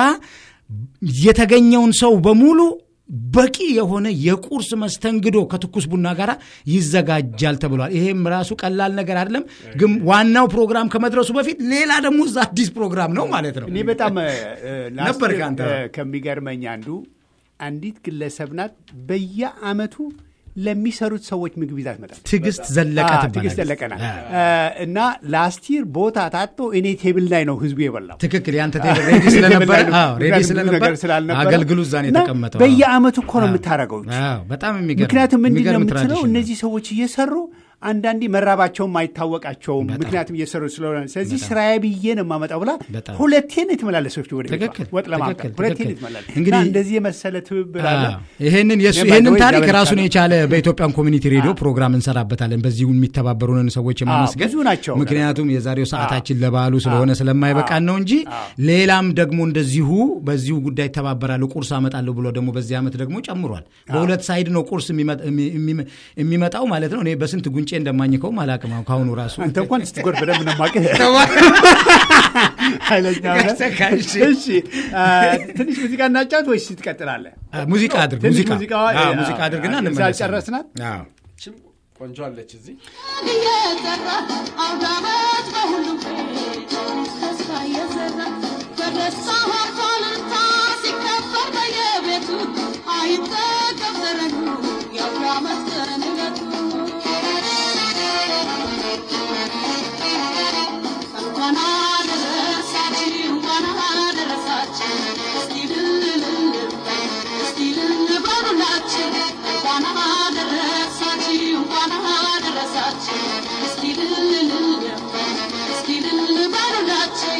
የተገኘውን ሰው በሙሉ በቂ የሆነ የቁርስ መስተንግዶ ከትኩስ ቡና ጋር ይዘጋጃል ተብሏል። ይሄም ራሱ ቀላል ነገር አይደለም። ግን ዋናው ፕሮግራም ከመድረሱ በፊት ሌላ ደግሞ እዛ አዲስ ፕሮግራም ነው ማለት ነው። እኔ በጣም እ፣ እ፣ ላስት ነበር ይር፣ ከአንተ። እ፣ ከሚገርመኝ አንዱ አንዲት ግለሰብ ናት። በየአመቱ ለሚሰሩት ሰዎች ምግብ ይዛ ትመጣል። ትዕግስት ዘለቀ አዎ፣ ትባላለች። ትዕግስት ዘለቀ ናት። እ፣ እና ላስት ይር ቦታ ታጥቶ እኔ ቴብል ላይ ነው ህዝቡ የበላው። ትክክል። ያንተ ቴብል ሬዲ ስለነበረ አዎ፣ ሬዲ ምክንያቱም ብዙ ስለነበር ነገር ስላልነበረ አገልግሉ እዛ ነው እና የተቀመጠው። በየአመቱ እኮ ነው አዎ። የምታደርገው። አዎ፣ በጣም የሚገርም ምክንያቱም ምንድን ነው የሚገርም የምትለው ትራዲሽን ነው። እነዚህ ሰዎች እየሰሩ አንዳንዴ መራባቸውም አይታወቃቸውም። ምክንያቱም እየሰሩ ስለሆነ ስለዚህ ስራዬ ብዬ ነው የማመጣው ብላ በጣም። ሁለቴ ነው የተመላለሰች ወደ ቤቷ ትክክል፣ ወጥ ለማምጣት ትክክል፣ ሁለቴ ነው ትክክል። የተመላለሰች። እንግዲህ- እና እንደዚህ የመሰለ ትብብር አለ። አዎ። ይሄንን የሱ እኔ ይሄንን ባይዘወይ ታሪክ እግዚአብሔር ራሱን ይመስገን። የቻለ በኢትዮጵያን ኮሚኒቲ ሬዲዮ ፕሮግራም እንሰራበታለን። በዚሁ የሚተባበሩንን ሰዎች የማመስገን ብዙ ናቸው። ምክንያቱም የዛሬው ሰዓታችን ለበዓሉ ስለሆነ ስለማይበቃን ነው እንጂ ሌላም ደግሞ እንደዚሁ በዚሁ ጉዳይ ይተባበራሉ። ቁርስ አመጣለሁ ብሎ ደግሞ በዚህ ዓመት ደግሞ ጨምሯል። በሁለት ሳይድ ነው ቁርስ የሚመ- የሚ- የሚ- የሚመጣው ማለት ነው። እኔ በስንት ጉንጬ እንደማኝከውም አላቅም አሁን ከአሁኑ ራሱ አንተ እንኳን ስትጎር በደንብ ነው የማውቅህ። ኃይለኛ ሆነህ። ጋሽ እሺ አ፣ ትንሽ ሙዚቃ እናጫወት ወይስ ትቀጥላለህ? አ፣ ሙዚቃ አድርግ ትንሽ ሙዚቃ ሙዚቃ አዎ፣ ሙዚቃ አድርግና እዛ እንመለሳለን። ጨረስናት? አዎ። ችም ቆንጆ አለች እዚህ እየዘራ አውደ ዓመት በሁሉም ቤት ተስፋ እየዘራ በደስታ ሆርታልታ ሲከበር በየቤቱ አይጠገብ ዘረኙ የአውደ ዓመት ቀን ዕለቱ እንኳን አደረሳችሁ እንኳን አደረሳችሁ እስቲ ልል እስቲ ልል በሉላችሁ እንኳን አደረሳችሁ እንኳን አደረሳችሁ እስቲ ልል እስቲ ልል በሉላችሁ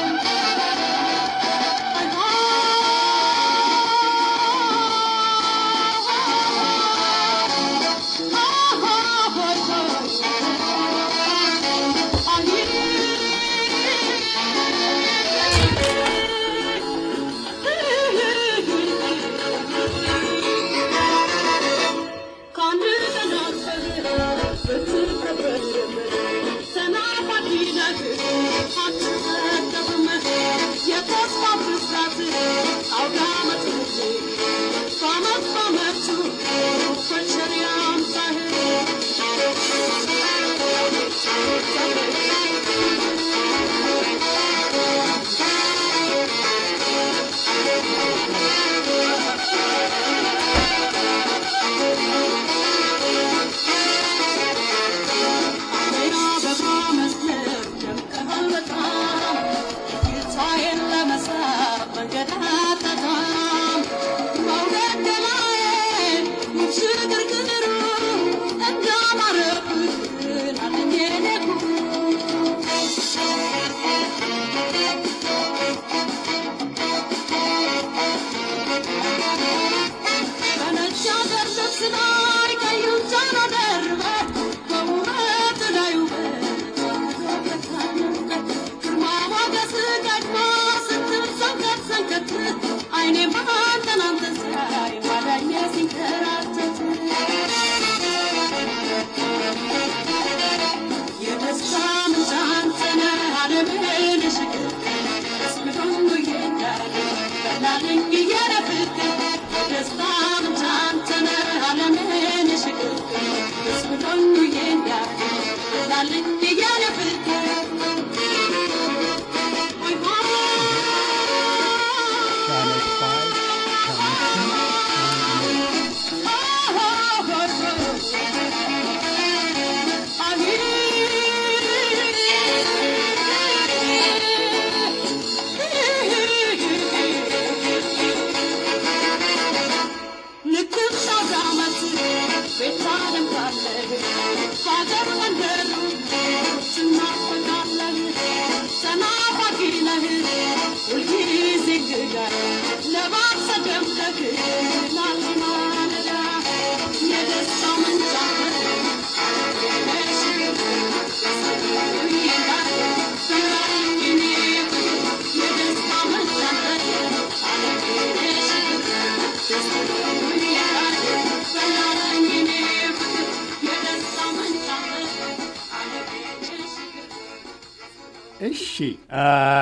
እሺ አ፣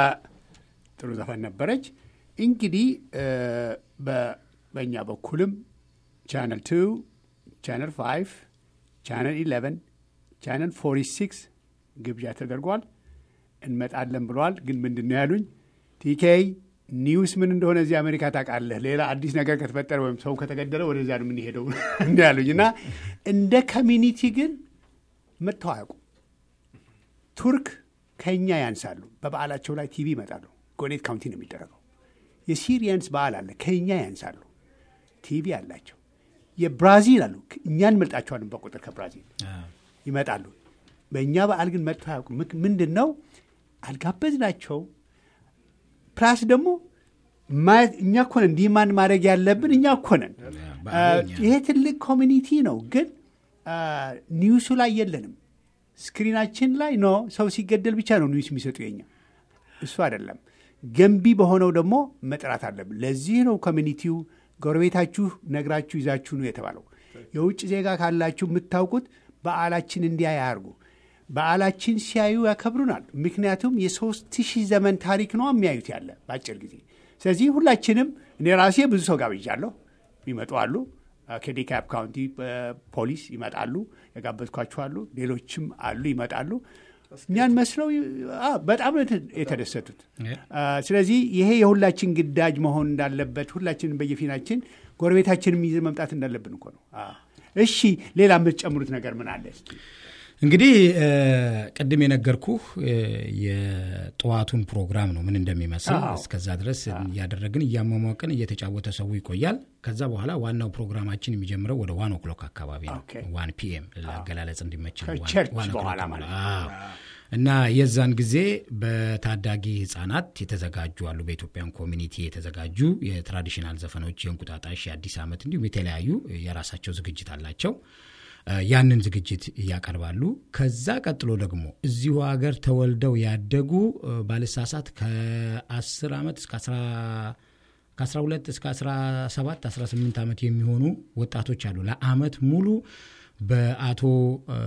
ጥሩ ዘፈን ነበረች። እንግዲህ እ፣ በ- በእኛ በኩልም ቻነል ቱ፣ ቻነል ፋይቭ፣ ቻነል ኢሌቨን፣ ቻነል ፎርቲ ሲክስ ግብዣ ተደርጓል። እንመጣለን ብለዋል። ግን ምንድን ነው ያሉኝ ቲኬይ ኒውስ ምን እንደሆነ እዚህ አሜሪካ ታውቃለህ። ሌላ አዲስ ነገር ከተፈጠረ ወይም ሰው ከተገደለ ወደዚያ ነው የምንሄደው እንዲ ያሉኝ እና እንደ ኮሚኒቲ ግን መጥተው አያውቁም። ቱርክ ከኛ ያንሳሉ። በበዓላቸው ላይ ቲቪ ይመጣሉ። ጎኔት ካውንቲ ነው የሚደረገው። የሲሪያንስ በዓል አለ፣ ከኛ ያንሳሉ። ቲቪ አላቸው። የብራዚል አሉ፣ እኛ እንመልጣቸዋለን በቁጥር ከብራዚል ይመጣሉ። በእኛ በዓል ግን መጥተው አያውቁም። ምክ- ምንድን ነው አልጋበዝናቸው። ፕላስ ደግሞ ማየት እኛ እኮ ነን እንዲህ ማን ማድረግ ያለብን እኛ እኮ ነን። በዓሉ እኛ ይሄ ትልቅ ኮሚኒቲ ነው፣ ግን አ፣ ኒውሱ ላይ የለንም። ስክሪናችን ላይ ኖ ሰው ሲገደል ብቻ ነው ኒውስ የሚሰጡ የኛ እሱ አይደለም። ገንቢ በሆነው ደግሞ መጥራት አለብን። ለዚህ ነው ኮሚኒቲው ጎረቤታችሁ ነግራችሁ ይዛችሁ ነው የተባለው። የውጭ ዜጋ ካላችሁ የምታውቁት በዓላችን እንዲያ ያርጉ። በዓላችን ሲያዩ ያከብሩናል። ምክንያቱም የሶስት ሺህ ዘመን ታሪክ ነው የሚያዩት ያለ በአጭር ጊዜ። ስለዚህ ሁላችንም እኔ ራሴ ብዙ ሰው ጋብዣለሁ። ይመጡ አሉ። ከዲካፕ ካውንቲ ፖሊስ ይመጣሉ፣ የጋበዝኳቸው አሉ። ሌሎችም አሉ ይመጣሉ። እኛን መስለው አ፣ በጣም ነው የተ- የተደሰቱት። አ፣ ስለዚህ ይሄ የሁላችን ግዳጅ መሆን እንዳለበት ሁላችንም በየፊናችን ጎረቤታችንም ይዘን መምጣት እንዳለብን እኮ ነው። አ፣ እሺ ሌላ የምትጨምሩት ነገር ምን አለ? እስኪ? እንግዲህ እ፣ ቅድም የነገርኩህ እ፣ የጠዋቱን ፕሮግራም ነው ምን እንደሚመስል። አዎ። እስከዛ ድረስ እያደረግን እያሟሟቅን እየተጫወተ ሰው ይቆያል። ከዛ በኋላ ዋናው ፕሮግራማችን የሚጀምረው ወደ ዋን ኦክሎክ አካባቢ ነው። ኦኬ። ዋን ፒኤም ለአገላለጽ እንዲመች ነው። ዋን- ከቸርች ዋን ኦክሎክ በኋላ ነው። ማለት አዎ። እና የዛን ጊዜ በታዳጊ ህጻናት የተዘጋጁ አሉ። በኢትዮጵያን ኮሚኒቲ የተዘጋጁ የትራዲሽናል ዘፈኖች፣ የእንቁጣጣሽ፣ የአዲስ ዓመት እንዲሁም የተለያዩ የራሳቸው ዝግጅት አላቸው። እ፣ ያንን ዝግጅት ያቀርባሉ። ከዛ ቀጥሎ ደግሞ እዚሁ ሀገር ተወልደው ያደጉ እ፣ ባልሳሳት ከ10 ዓመት እስከ 10 ከ12 እስከ 17 18 ዓመት የሚሆኑ ወጣቶች አሉ። ለአመት ሙሉ በአቶ እ፣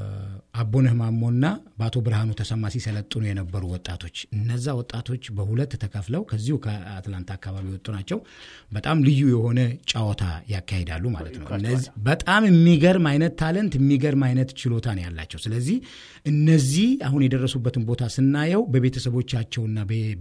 አቦነህ ማሞና በአቶ ብርሃኑ ተሰማ ሲሰለጥኑ የነበሩ ወጣቶች እነዛ ወጣቶች በሁለት ተከፍለው ከዚሁ ከአትላንታ አካባቢ የወጡ ናቸው። በጣም ልዩ የሆነ ጨዋታ ያካሂዳሉ ማለት ነው። እነዚህ በጣም የሚገርም አይነት ታለንት የሚገርም አይነት ችሎታ ነው ያላቸው። ስለዚህ እነዚህ አሁን የደረሱበትን ቦታ ስናየው በቤተሰቦቻቸውና በ-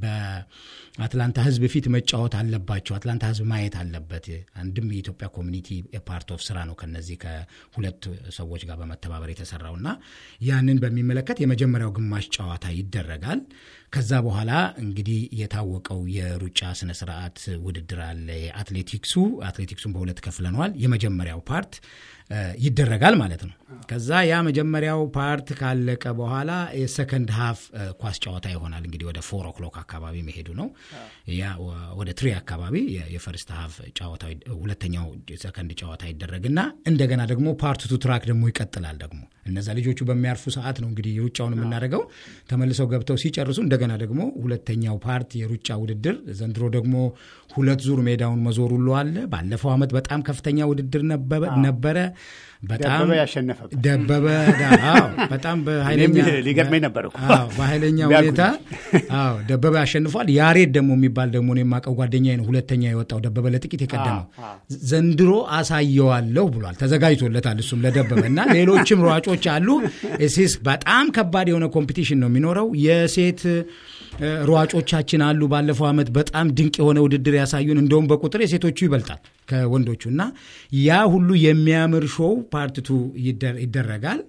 በአትላንታ ሕዝብ ፊት መጫወት አለባቸው። አትላንታ ሕዝብ ማየት አለበት። አንድም የኢትዮጵያ ኮሚኒቲ ፓርት ኦፍ ስራ ነው ከነዚህ ከሁለት ሰዎች ጋር በመተባበር የተሰራው እና ያንን በሚመለከት የመጀመሪያው ግማሽ ጨዋታ ይደረጋል። ከዛ በኋላ እንግዲህ የታወቀው የሩጫ ስነ ስርዓት ውድድር አለ። የአትሌቲክሱ አትሌቲክሱን በሁለት ከፍለነዋል። የመጀመሪያው ፓርት እ፣ ይደረጋል ማለት ነው። ከዛ ያ መጀመሪያው ፓርት ካለቀ በኋላ የሰከንድ ሀፍ እ፣ ኳስ ጨዋታ ይሆናል። እንግዲህ ወደ ፎር ኦክሎክ አካባቢ መሄዱ ነው። ያ ወ- ወደ ትሪ አካባቢ የ- የፈርስት ሀፍ ጨዋታ ሁለተኛው ሰከንድ ጨዋታ ይደረግና እንደገና ደግሞ ፓርት ቱ ትራክ ደግሞ ይቀጥላል። ደግሞ እነዛ ልጆቹ በሚያርፉ ሰዓት ነው እንግዲህ ሩጫውን የምናደርገው። ተመልሰው ገብተው ሲጨርሱ እንደገና ደግሞ ሁለተኛው ፓርት የሩጫ ውድድር ዘንድሮ ደግሞ ሁለት ዙር ሜዳውን መዞር ሁሉ አለ። ባለፈው ዓመት በጣም ከፍተኛ ውድድር ነበረ ነበረ። በጣም ደበበ ያሸነፈበት ደበበ ዳ- አዎ፣ በጣም በኃይለኛ እኔም ሊገርመኝ ነበር እኮ። አዎ፣ በኃይለኛ ቢያውቁኝ። ሁኔታ አዎ ደበበ ያሸንፏል። ያሬድ ደግሞ የሚባል ደግሞ እኔ የማውቀው ጓደኛዬ ነው ሁለተኛ የወጣው ደበበ ለጥቂት የቀደመው አዎ፣ ዘንድሮ አሳየዋለሁ ብሏል። ተዘጋጅቶለታል እሱም ለደበበ እና ሌሎችም ሯጮች አሉ። ሲስ በጣም ከባድ የሆነ ኮምፒቲሽን ነው የሚኖረው። የሴት እ፣ ሯጮቻችን አሉ። ባለፈው ዓመት በጣም ድንቅ የሆነ ውድድር ያሳዩን፣ እንደውም በቁጥር የሴቶቹ ይበልጣል ከወንዶቹ እና ያ ሁሉ የሚያምር ሾው ፓርትቱ ይደረጋል።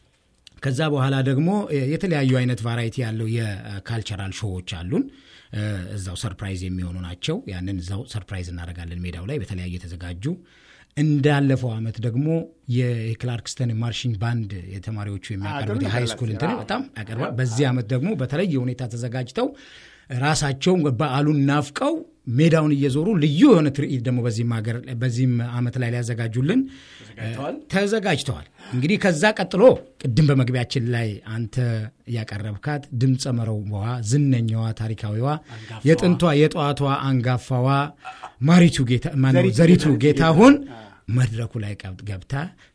ከዛ በኋላ ደግሞ እ፣ የተለያዩ አይነት ቫራይቲ ያለው የካልቸራል ሾዎች አሉን። እ፣ እዛው ሰርፕራይዝ የሚሆኑ ናቸው። ያንን እዛው ሰርፕራይዝ እናደርጋለን ሜዳው ላይ በተለያዩ የተዘጋጁ እንዳለፈው ዓመት ደግሞ የክላርክስተን ማርሽንግ ባንድ የተማሪዎቹ የሚያቀርቡት ጥሩ የሃይ ነገር ስኩል አለ። እንትን አዎ። በጣም ያቀርባል። በዚህ ዓመት ደግሞ በተለየ ሁኔታ ተዘጋጅተው ራሳቸውን በዓሉን ናፍቀው ሜዳውን እየዞሩ ልዩ የሆነ ትርኢት ደግሞ በዚህም ሀገር በዚህም ዓመት ላይ ሊያዘጋጁልን ተዘጋጅተዋል? ተዘጋጅተዋል። እንግዲህ ከዛ ቀጥሎ ቅድም በመግቢያችን ላይ አንተ ያቀረብካት ድምፀ መረዋ ዝነኛዋ ታሪካዊዋ የጥንቷ የጠዋቷ አንጋፋዋ ማሪቱ ጌታ ማነው ዘሪቱ ዘሪቱ ጌታ- ጌታሁን መድረኩ ላይ ቀብ- ገብታ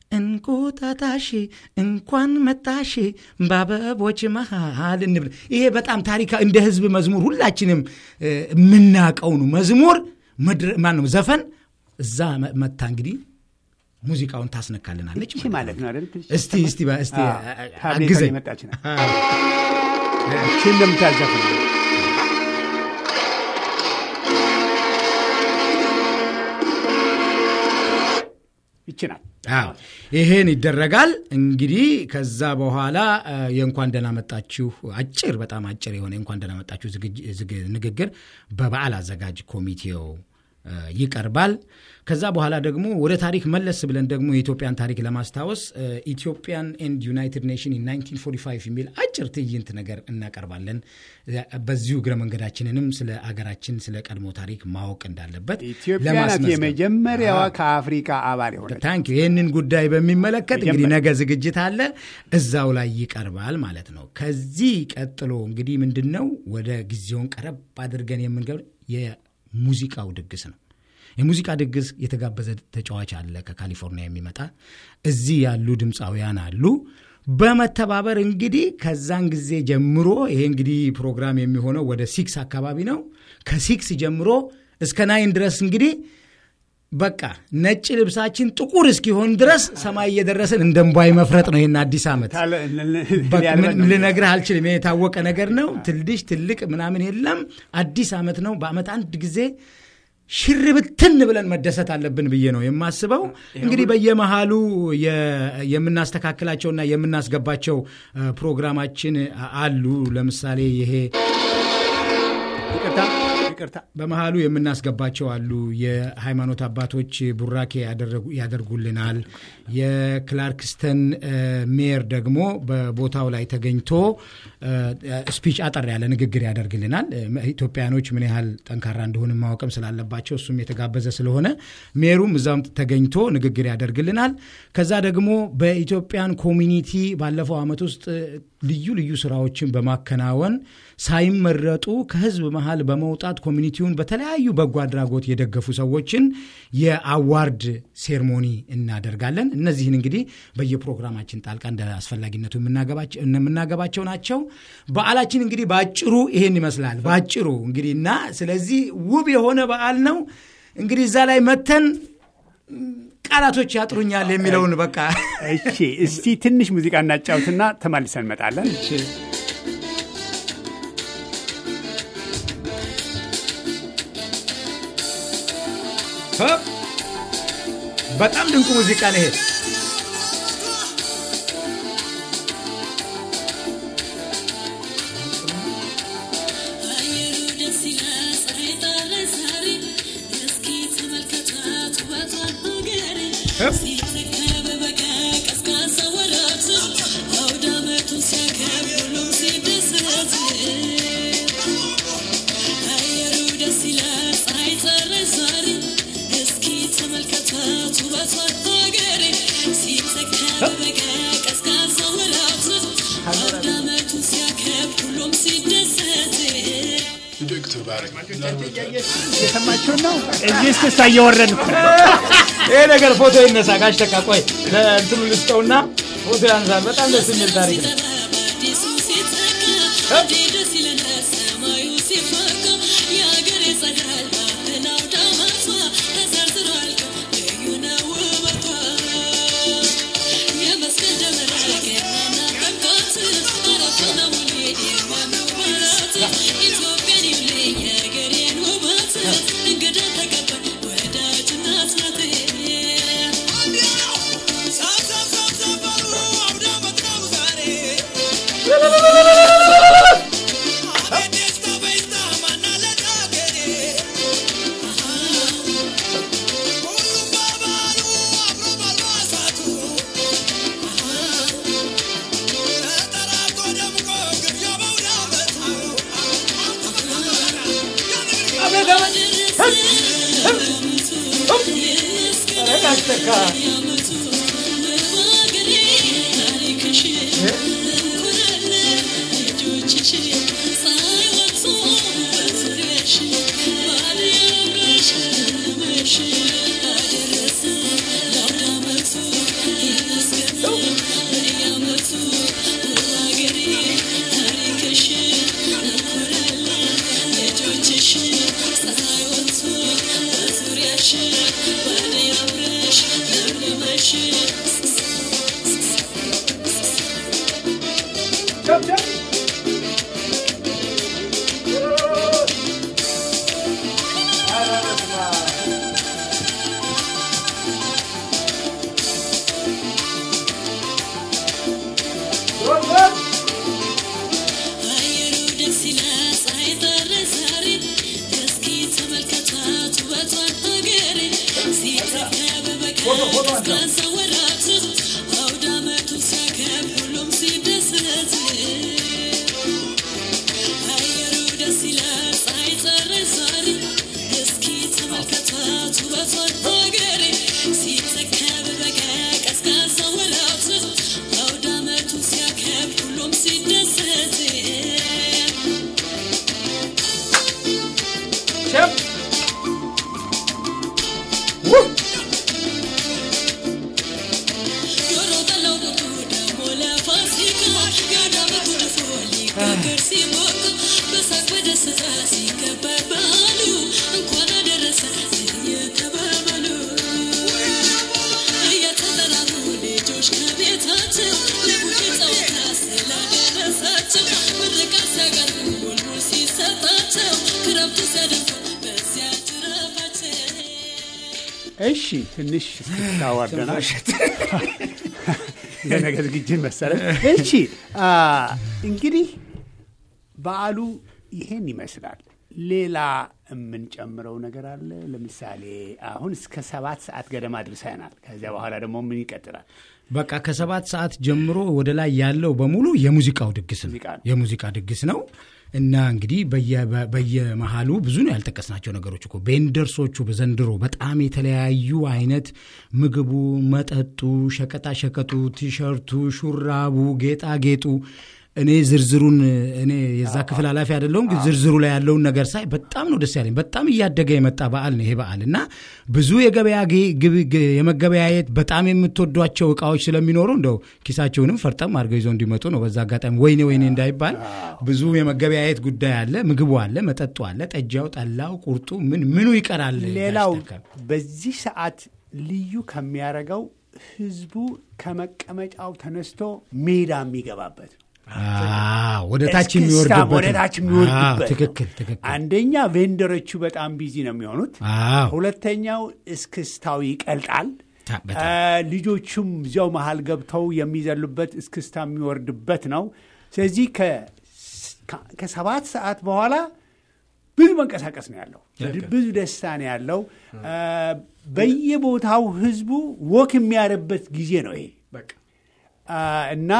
እንቁጣጣሽ እንኳን መጣሽ በአበቦች መሃል እንብል። ይሄ በጣም ታሪካ እንደ ህዝብ መዝሙር ሁላችንም እ፣ የምናቀው ነው መዝሙር መድረ- ማነው ዘፈን እዛ መ- መታ እንግዲህ ሙዚቃውን ታስነካልናለች እቺ ማለት ነው አይደል? እስቲ እስቲ በ- እስቲ አዎ፣ አ- አ- ታብሌቷን አግዘኝ የመጣች ናት። እቺ እንደምታዘፍን ይቺ ናት። አዎ ይሄን ይደረጋል እንግዲህ ከዛ በኋላ አ፣ የእንኳን ደህና መጣችሁ አጭር በጣም አጭር የሆነ የእንኳን ደህና መጣችሁ ዝግጅ- ዝግ- ንግግር በበዓል አዘጋጅ ኮሚቴው አ፣ ይቀርባል ከዛ በኋላ ደግሞ ወደ ታሪክ መለስ ብለን ደግሞ የኢትዮጵያን ታሪክ ለማስታወስ አ፣ ኢትዮጵያን ኤንድ ዩናይትድ ኔሽን ኢን 1945 የሚል አጭር ትዕይንት ነገር እናቀርባለን አ፣ በዚሁ እግረ መንገዳችንንም ስለ አገራችን ስለ ቀድሞ ታሪክ ማወቅ እንዳለበት ኢትዮጵያ ናት ለማስመዝገብ። የመጀመሪያዋ አዎ። ከአፍሪካ አባል የሆነች ታንክ ዩ ይህንን ጉዳይ በሚመለከት እንግዲህ መጀመሪያ። ነገ ዝግጅት አለ እዛው ላይ ይቀርባል ማለት ነው ከዚህ ቀጥሎ እንግዲህ ምንድን ነው ወደ ጊዜውን ቀረብ አድርገን የምንገብ የሙዚቃው ድግስ ነው የሙዚቃ ድግስ የተጋበዘ ተጫዋች አለ ከካሊፎርኒያ የሚመጣ እዚህ ያሉ ድምፃውያን አሉ በመተባበር እንግዲህ ከዛን ጊዜ ጀምሮ ይሄ እንግዲህ ፕሮግራም የሚሆነው ወደ ሲክስ አካባቢ ነው ከሲክስ ጀምሮ እስከ ናይን ድረስ እንግዲህ በቃ ነጭ ልብሳችን ጥቁር እስኪሆን ድረስ ሰማይ እየደረስን እንደ እምቧይ መፍረጥ ነው ይህን አዲስ ዓመት በቃ ምን ልነግርህ አልችልም ይሄ የታወቀ ነገር ነው ትልሽ ትልቅ ምናምን የለም አዲስ ዓመት ነው በአመት አንድ ጊዜ ሽር ብትን ብለን መደሰት አለብን ብዬ ነው የማስበው እንግዲህ በየመሃሉ የ- የምናስተካክላቸውና የምናስገባቸው እ፣ ፕሮግራማችን አሉ ለምሳሌ ይሄ ይቅርታ ይቅርታ በመሃሉ የምናስገባቸው አሉ የሃይማኖት አባቶች ቡራኬ ያደረጉ- ያደርጉልናል የክላርክስተን እ፣ ሜየር ደግሞ በቦታው ላይ ተገኝቶ እ፣ ስፒች አጠር ያለ ንግግር ያደርግልናል እ፣ ኢትዮጵያኖች ምን ያህል ጠንካራ እንደሆን ማወቅም ስላለባቸው እሱም የተጋበዘ ስለሆነ ሜሩም እዛም ተገኝቶ ንግግር ያደርግልናል ከዛ ደግሞ በኢትዮጵያን ኮሚኒቲ ባለፈው ዓመት ውስጥ እ፣ ልዩ ልዩ ስራዎችን በማከናወን ሳይመረጡ ከህዝብ መሃል በመውጣት ኮሚኒቲውን በተለያዩ በጎ አድራጎት የደገፉ ሰዎችን የአዋርድ ሴርሞኒ እናደርጋለን እነዚህን እንግዲህ በየፕሮግራማችን ጣልቃ እንደ አስፈላጊነቱ የምናገባቸው- የምናገባቸው ናቸው በዓላችን እንግዲህ በአጭሩ ይሄን ይመስላል በአጭሩ እንግዲህ እና ስለዚህ ውብ የሆነ በዓል ነው እንግዲህ እዛ ላይ መተን ቃላቶች ያጥሩኛል የሚለውን በቃ እሺ እስቲ ትንሽ ሙዚቃ እናጫውትና ተመልሰን እንመጣለን በጣም ድንቁ ሙዚቃ ነው ይሄ አየሩ ደስ ይላል ፀሐይ ጠራ ዛሬ እስኪ ተመልከታት ውበቷን ሀገሬ ሲተካ በበጋ ቀዝቃዛ ወራት አውደ ዓመቱን ሲያከብር ሁሉም ሲደሰት አየሩ ደስ ይላል ፀሐይ ጠራ ዛሬ እስኪ ተመልከታት ውበቷን ሀገሬ ሲተካ በበጋ ቀዝቃዛ ወራት አውደ ዓመቱን ሲያከብር ሁሉም ሲደሰት የሰማችሁን ነው እዚህ እስክስታ እየወረድ እኮ ነው። ይሄ ነገር ፎቶ ይነሳ ጋሽ ተካ ቆይ ለእንትኑ ልስጠውና ፎቶ ያንሳል በጣም ደስ የሚል ታሪክ ነው አዲሱ ሲተካ እንዴት ደስ ይለናል ሰማዩ ሲፈካ የአገሬ ፀዳል ባህል አውደ ዓመቷ ተዘርዝሮ አያልቅም ልዩ ነው ውበቷ የመስቀል ደመራ ገናና ጥምቀት አረፋና ሙሌ የሚያምሩባት ኢትዮጵያን ይብልኝ የአገሬን ውበት እንግዳ ተቀባይ ወዳጅ እናት ናት ጋሽ ተካ አየሩ ደስ ይላል ፀሐይ ጠራ ዛሬ እስኪ ተመልከታት ውበቷን ሀገሬ ሲተካ በበጋ ቀዝቃዛ ወራት አውደ ዓመቱን ሲያከብር ሁሉም ሲደሰት አየሩ ደስ ይላል ፀሐይ ጠራ ዛሬ እስኪ ተመልከታት ውበቷን ሀገሬ ሲተካ በበጋ ቀዝቃዛ ወራት አውደ ዓመቱን ሲያከብር ሁሉም ሲደሰት እሺ ትንሽ ታዋርደናል ለነገ ዝግጅት መሰለ እሺ አ፣ እንግዲህ በዓሉ ይሄን ይመስላል ሌላ የምንጨምረው ነገር አለ ለምሳሌ አሁን እስከ ሰባት ሰዓት ገደማ ድርሰናል ከዚያ በኋላ ደግሞ ምን ይቀጥላል በቃ ከሰባት ሰዓት ጀምሮ ወደ ላይ ያለው በሙሉ የሙዚቃው ድግስ ነው ሙዚቃ ነው። የሙዚቃ ድግስ ነው እና እንግዲህ በየ- በ- በየመሃሉ ብዙ ነው ያልጠቀስናቸው ነገሮች እኮ ቬንደርሶቹ በዘንድሮ በጣም የተለያዩ አይነት ምግቡ፣ መጠጡ፣ ሸቀጣ ሸቀጡ፣ ቲሸርቱ፣ ሹራቡ፣ ጌጣጌጡ እኔ ዝርዝሩን እኔ የዛ ክፍል ኃላፊ አይደለሁም፣ ግን ዝርዝሩ ላይ ያለውን ነገር ሳይ በጣም ነው ደስ ያለኝ። በጣም እያደገ የመጣ በዓል ነው ይሄ በዓል እና ብዙ የገበያ ጌ- ግብ- ግ- የመገበያየት በጣም የምትወዷቸው እቃዎች ስለሚኖሩ እንደው ኪሳቸውንም ፈርጠም አድርገው ይዘው እንዲመጡ ነው። በዛ አጋጣሚ ወይኔ ወይኔ እንዳይባል ብዙ የመገበያየት ጉዳይ አለ። ምግቡ አለ፣ መጠጡ አለ፣ ጠጃው፣ ጠላው፣ ቁርጡ ምን ምኑ ይቀራል። ሌላው ያሽተካል። በዚህ ሰዓት ልዩ ከሚያደርገው ህዝቡ ከመቀመጫው ተነስቶ ሜዳ የሚገባበት ነው አዎ፣ ወደ ታች እስክስታም የሚወርድበት ወደ ነው። ታች የሚወርድበት አዎ፣ ነው። ትክክል ትክክል። አንደኛ ቬንደሮቹ በጣም ቢዚ ነው የሚሆኑት አዎ ሁለተኛው እስክስታው ይቀልጣል ታ- በጣም። አ፣ ልጆቹም እዚያው መሀል ገብተው የሚዘሉበት እስክስታ የሚወርድበት ነው ስለዚህ ከ- ከ- ከሰባት ሰዓት በኋላ ብዙ መንቀሳቀስ ነው ያለው ብዙ ደስታ ነው ያለው አ፣ በየቦታው ህዝቡ ወክ የሚያደርበት ጊዜ ነው ይሄ በቃ አ፣ እና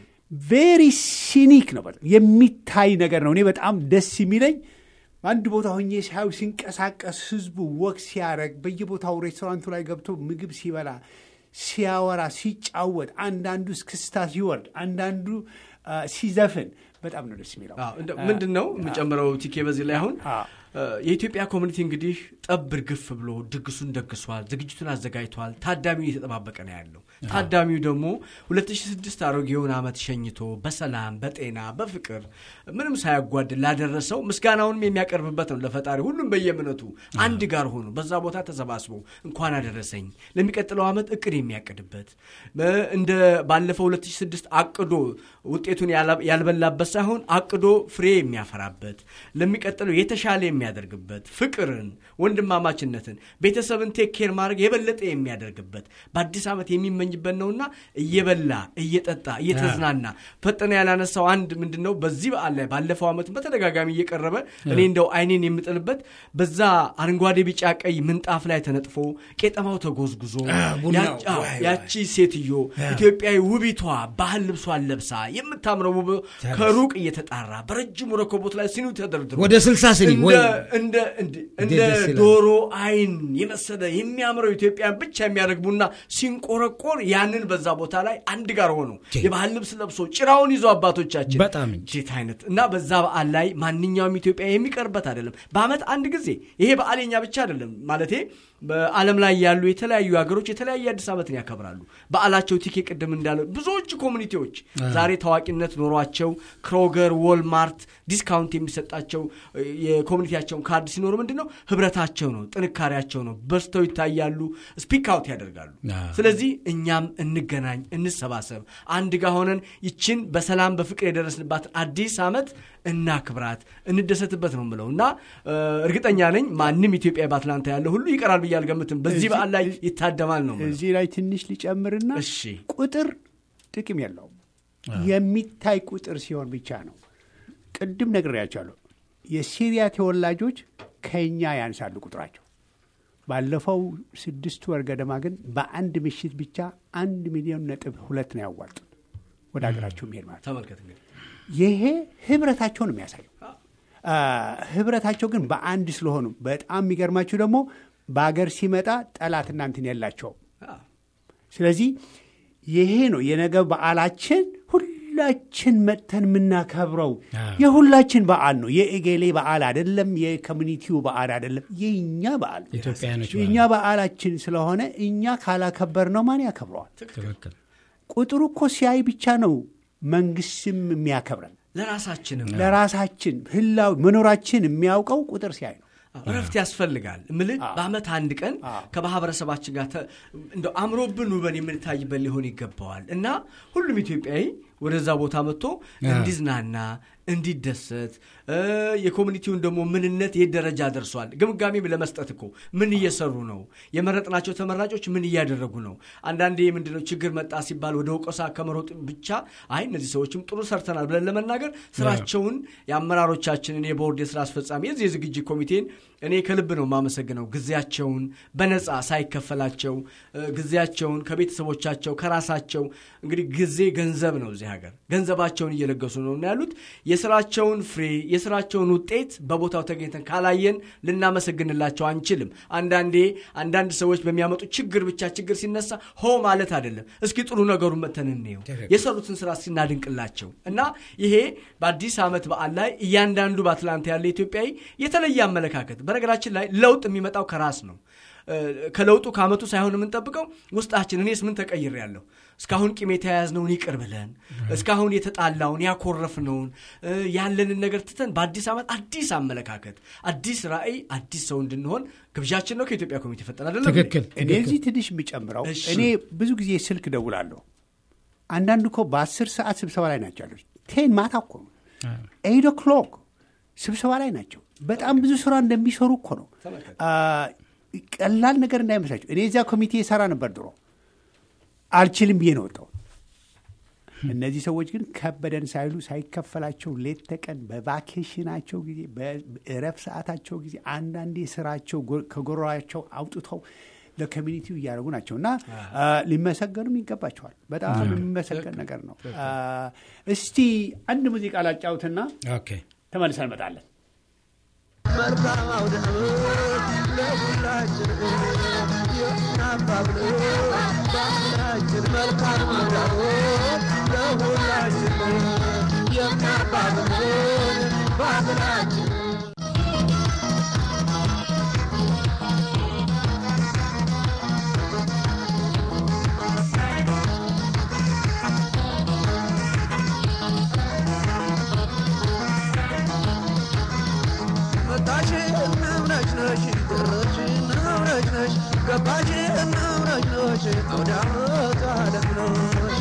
ቬሪ ሲኒክ ነው በጣም የሚታይ ነገር ነው እኔ በጣም ደስ የሚለኝ አንድ ቦታ ሆኜ ሳዩ ሲንቀሳቀስ ህዝቡ ወቅ ሲያደረግ በየቦታው ሬስቶራንቱ ላይ ገብቶ ምግብ ሲበላ ሲያወራ ሲጫወት አንዳንዱ እስክስታ ሲወርድ አንዳንዱ አ፣ ሲዘፍን በጣም ነው ደስ የሚለው አዎ፣ እንደው ምንድን ነው የምጨምረው ቲኬ በዚህ ላይ አሁን አዎ። እ፣ የኢትዮጵያ ኮሚኒቲ እንግዲህ ጠብ እርግፍ ብሎ ድግሱን ደግሷል፣ ዝግጅቱን አዘጋጅቷል። ታዳሚው እየተጠባበቀ ነው ያለው። ታዳሚው ደግሞ 2006 አሮጌውን ዓመት ሸኝቶ በሰላም በጤና በፍቅር ምንም ሳያጓድል ላደረሰው ምስጋናውንም የሚያቀርብበት ነው ለፈጣሪ። ሁሉም በየእምነቱ አንድ ጋር ሆኖ በዛ ቦታ ተሰባስቦ እንኳን አደረሰኝ ለሚቀጥለው ዓመት እቅድ የሚያቅድበት እ፣ እንደ ባለፈው 2006 አቅዶ ውጤቱን ያላ- ያልበላበት ሳይሆን አቅዶ ፍሬ የሚያፈራበት ለሚቀጥለው የተሻለ የሚያደርግበት ፍቅርን፣ ወንድማማችነትን፣ ቤተሰብን ቴክ ኬር ማድረግ የበለጠ የሚያደርግበት በአዲስ ዓመት የሚመኝበት ነውና እየበላ እየጠጣ እየተዝናና ፈጠነ ያላነሳው አንድ ምንድን ነው በዚህ በዓል ላይ ባለፈው ዓመት በተደጋጋሚ እየቀረበ እኔ እንደው አይኔን የምጥልበት በዛ አረንጓዴ ቢጫ ቀይ ምንጣፍ ላይ ተነጥፎ ቄጠማው ተጎዝጉዞ ቡናው፣ ያች- አዎ፣ ዋይ፣ ያቺ ሴትዮ ኢትዮጵያዊ ውቢቷ ባህል ልብሷን ለብሳ የምታምረው ውብ ከሩቅ እየተጣራ በረጅሙ ረኮቦት ላይ ሲኒው ተደርድሮ ወደ ስልሳ ስኒ እንደ- ወይ እንደ እንደ- እንደ እንዴት ደስ ይላል። ዶሮ አይን የመሰለ የሚያምረው ኢትዮጵያን ብቻ የሚያደርግ ቡና ሲንቆረቆር ያንን በዛ ቦታ ላይ አንድ ጋር ሆኖ ቼ። የባህል ልብስ ለብሶ ጭራውን ይዞ አባቶቻችን በጣም እንጂ። እንዴት አይነት እና በዛ በዓል ላይ ማንኛውም ኢትዮጵያ የሚቀርበት አይደለም። በዓመት አንድ ጊዜ ይሄ በዓል የኛ ብቻ አይደለም ማለቴ በዓለም ላይ ያሉ የተለያዩ ሀገሮች የተለያየ አዲስ ዓመትን ያከብራሉ። በዓላቸው ቲኬ ቅድም እንዳለ ብዙዎች ኮሚኒቲዎች ዛሬ ታዋቂነት ኖሯቸው ክሮገር፣ ዎልማርት ዲስካውንት የሚሰጣቸው እ፣ የኮሚኒቲያቸውን ካርድ ሲኖሩ ምንድን ነው ህብረታቸው ነው፣ ጥንካሬያቸው ነው። በዝተው ይታያሉ፣ ስፒክ አውት ያደርጋሉ። አዎ። ስለዚህ እኛም እንገናኝ፣ እንሰባሰብ፣ አንድ ጋር ሆነን ይችን በሰላም በፍቅር የደረስንባትን አዲስ ዓመት እናክብራት፣ እንደሰትበት ነው የምለው እና እ፣ እርግጠኛ ነኝ ማንም ኢትዮጵያ በአትላንታ ያለ ሁሉ ይቀራል ብዬ አልገምትም። በዚህ እዚህ- በዓል ላይ ይታደማል ነው የምለው። እዚህ ላይ ትንሽ ሊጨምርና እሺ ቁጥር ጥቅም የለውም የሚታይ ቁጥር ሲሆን ብቻ ነው ቅድም ነግሬያቸዋለሁ የሲሪያ ተወላጆች ከኛ ያንሳሉ ቁጥራቸው ባለፈው ስድስት ወር ገደማ ግን በአንድ ምሽት ብቻ አንድ ሚሊዮን ነጥብ ሁለት ነው ያዋጡት ወደ ሀገራቸው የሚሄድ ማለት ነው ተመልከት እንግዲህ ይሄ ህብረታቸው ነው የሚያሳየው አ፣ ህብረታቸው ግን በአንድ ስለሆኑ በጣም የሚገርማችሁ ደግሞ በአገር ሲመጣ ጠላት እናንትን የላቸውም አዎ። ስለዚህ ይሄ ነው የነገ በዓላችን ሁላችን መጥተን የምናከብረው አዎ። የሁላችን በዓል ነው የእጌሌ በዓል አይደለም የኮሚኒቲው በዓል አይደለም የእኛ በዓል ነው ኢትዮጵያውያኖች የእኛ በዓላችን ስለሆነ እኛ ካላከበር ነው ማን ያከብረዋል ትክክል ቁጥሩ እኮ ሲያይ ብቻ ነው መንግስትም የሚያከብረን ለራሳችንም ለራሳችን ህላዊ መኖራችን የሚያውቀው ቁጥር ሲያይ ነው እረፍት ያስፈልጋል ምልህ በአመት አንድ ቀን ከማህበረሰባችን ጋር ተ- እንደው አምሮብን ውበን የምንታይበት ሊሆን ይገባዋል እና ሁሉም ኢትዮጵያዊ ወደዛ ቦታ መጥቶ እንዲዝናና እንዲደሰት የኮሚኒቲውን ደግሞ ምንነት የት ደረጃ ደርሷል፣ ግምጋሜ ለመስጠት እኮ ምን እየሰሩ ነው፣ የመረጥናቸው ተመራጮች ምን እያደረጉ ነው። አንዳንዴ ምንድነው ችግር መጣ ሲባል ወደ ወቀሳ ከመሮጥ ብቻ አይ እነዚህ ሰዎችም ጥሩ ሰርተናል ብለን ለመናገር ስራቸውን የአመራሮቻችንን የቦርድ የስራ አስፈጻሚ የዚህ የዝግጅት ኮሚቴን እኔ ከልብ ነው የማመሰግነው። ጊዜያቸውን በነፃ ሳይከፈላቸው ጊዜያቸውን ከቤተሰቦቻቸው ከራሳቸው እንግዲህ ጊዜ ገንዘብ ነው እዚህ ሀገር ገንዘባቸውን እየለገሱ ነው እና ያሉት የስራቸውን ፍሬ የስራቸውን ውጤት በቦታው ተገኝተን ካላየን ልናመሰግንላቸው አንችልም። አንዳንዴ አንዳንድ ሰዎች በሚያመጡ ችግር ብቻ ችግር ሲነሳ ሆ ማለት አይደለም። እስኪ ጥሩ ነገሩን መተን እንየው፣ የሰሩትን ስራ ሲናድንቅላቸው እና ይሄ በአዲስ ዓመት በዓል ላይ እያንዳንዱ በአትላንታ ያለ ኢትዮጵያዊ የተለየ አመለካከት በነገራችን ላይ ለውጥ የሚመጣው ከራስ ነው። ከለውጡ ከአመቱ ሳይሆን የምንጠብቀው ውስጣችን እኔስ ምን ተቀይር ያለሁ እስካሁን ቂም የተያያዝነውን ይቅር ብለን እስካሁን የተጣላውን ያኮረፍነውን ያለንን ነገር ትተን በአዲስ ዓመት አዲስ አመለካከት፣ አዲስ ራዕይ፣ አዲስ ሰው እንድንሆን ግብዣችን ነው። ከኢትዮጵያ ኮሚቴ ፈጠን አይደለም። ትክክል። እኔ እዚህ ትንሽ የሚጨምረው እሺ። እኔ ብዙ ጊዜ ስልክ ደውላለሁ። አንዳንዱ እኮ በአስር ሰዓት ስብሰባ ላይ ናቸው ያሉት። ቴን ማታ እኮ ነው ኤይት ኦክሎክ ስብሰባ ላይ ናቸው። በጣም ብዙ ስራ እንደሚሰሩ እኮ ነው። አ፣ ቀላል ነገር እንዳይመስላቸው። እኔ እዚያ ኮሚቴ የሰራ ነበር ድሮ። አልችልም ብዬ ነው ወጣው። እነዚህ ሰዎች ግን ከበደን ሳይሉ ሳይከፈላቸው ሌት ተቀን በቫኬሽናቸው ጊዜ በእረፍ ሰዓታቸው ጊዜ አንዳንዴ ስራቸው ጎ- ከጎሯቸው አውጥተው ለኮሚኒቲው እያደረጉ ናቸው እና አ፣ ሊመሰገኑም ይገባቸዋል። በጣም የሚመሰገን ነገር ነው። አ፣ እስቲ አንድ ሙዚቃ ላጫውትና ኦኬ ተመልሰን እንመጣለን። መልካም አውደ ዓመት ለሁላችን የምናባብለው ባህላችን መልካም አውደ ዓመት ለሁላችን የምናባብለው ባህላችን መጣሽ እምነች ነሽ ደረሽ እምነች ነሽ ገባሽ እምነች ነሽ አውደ ዓመት አለም ነሽ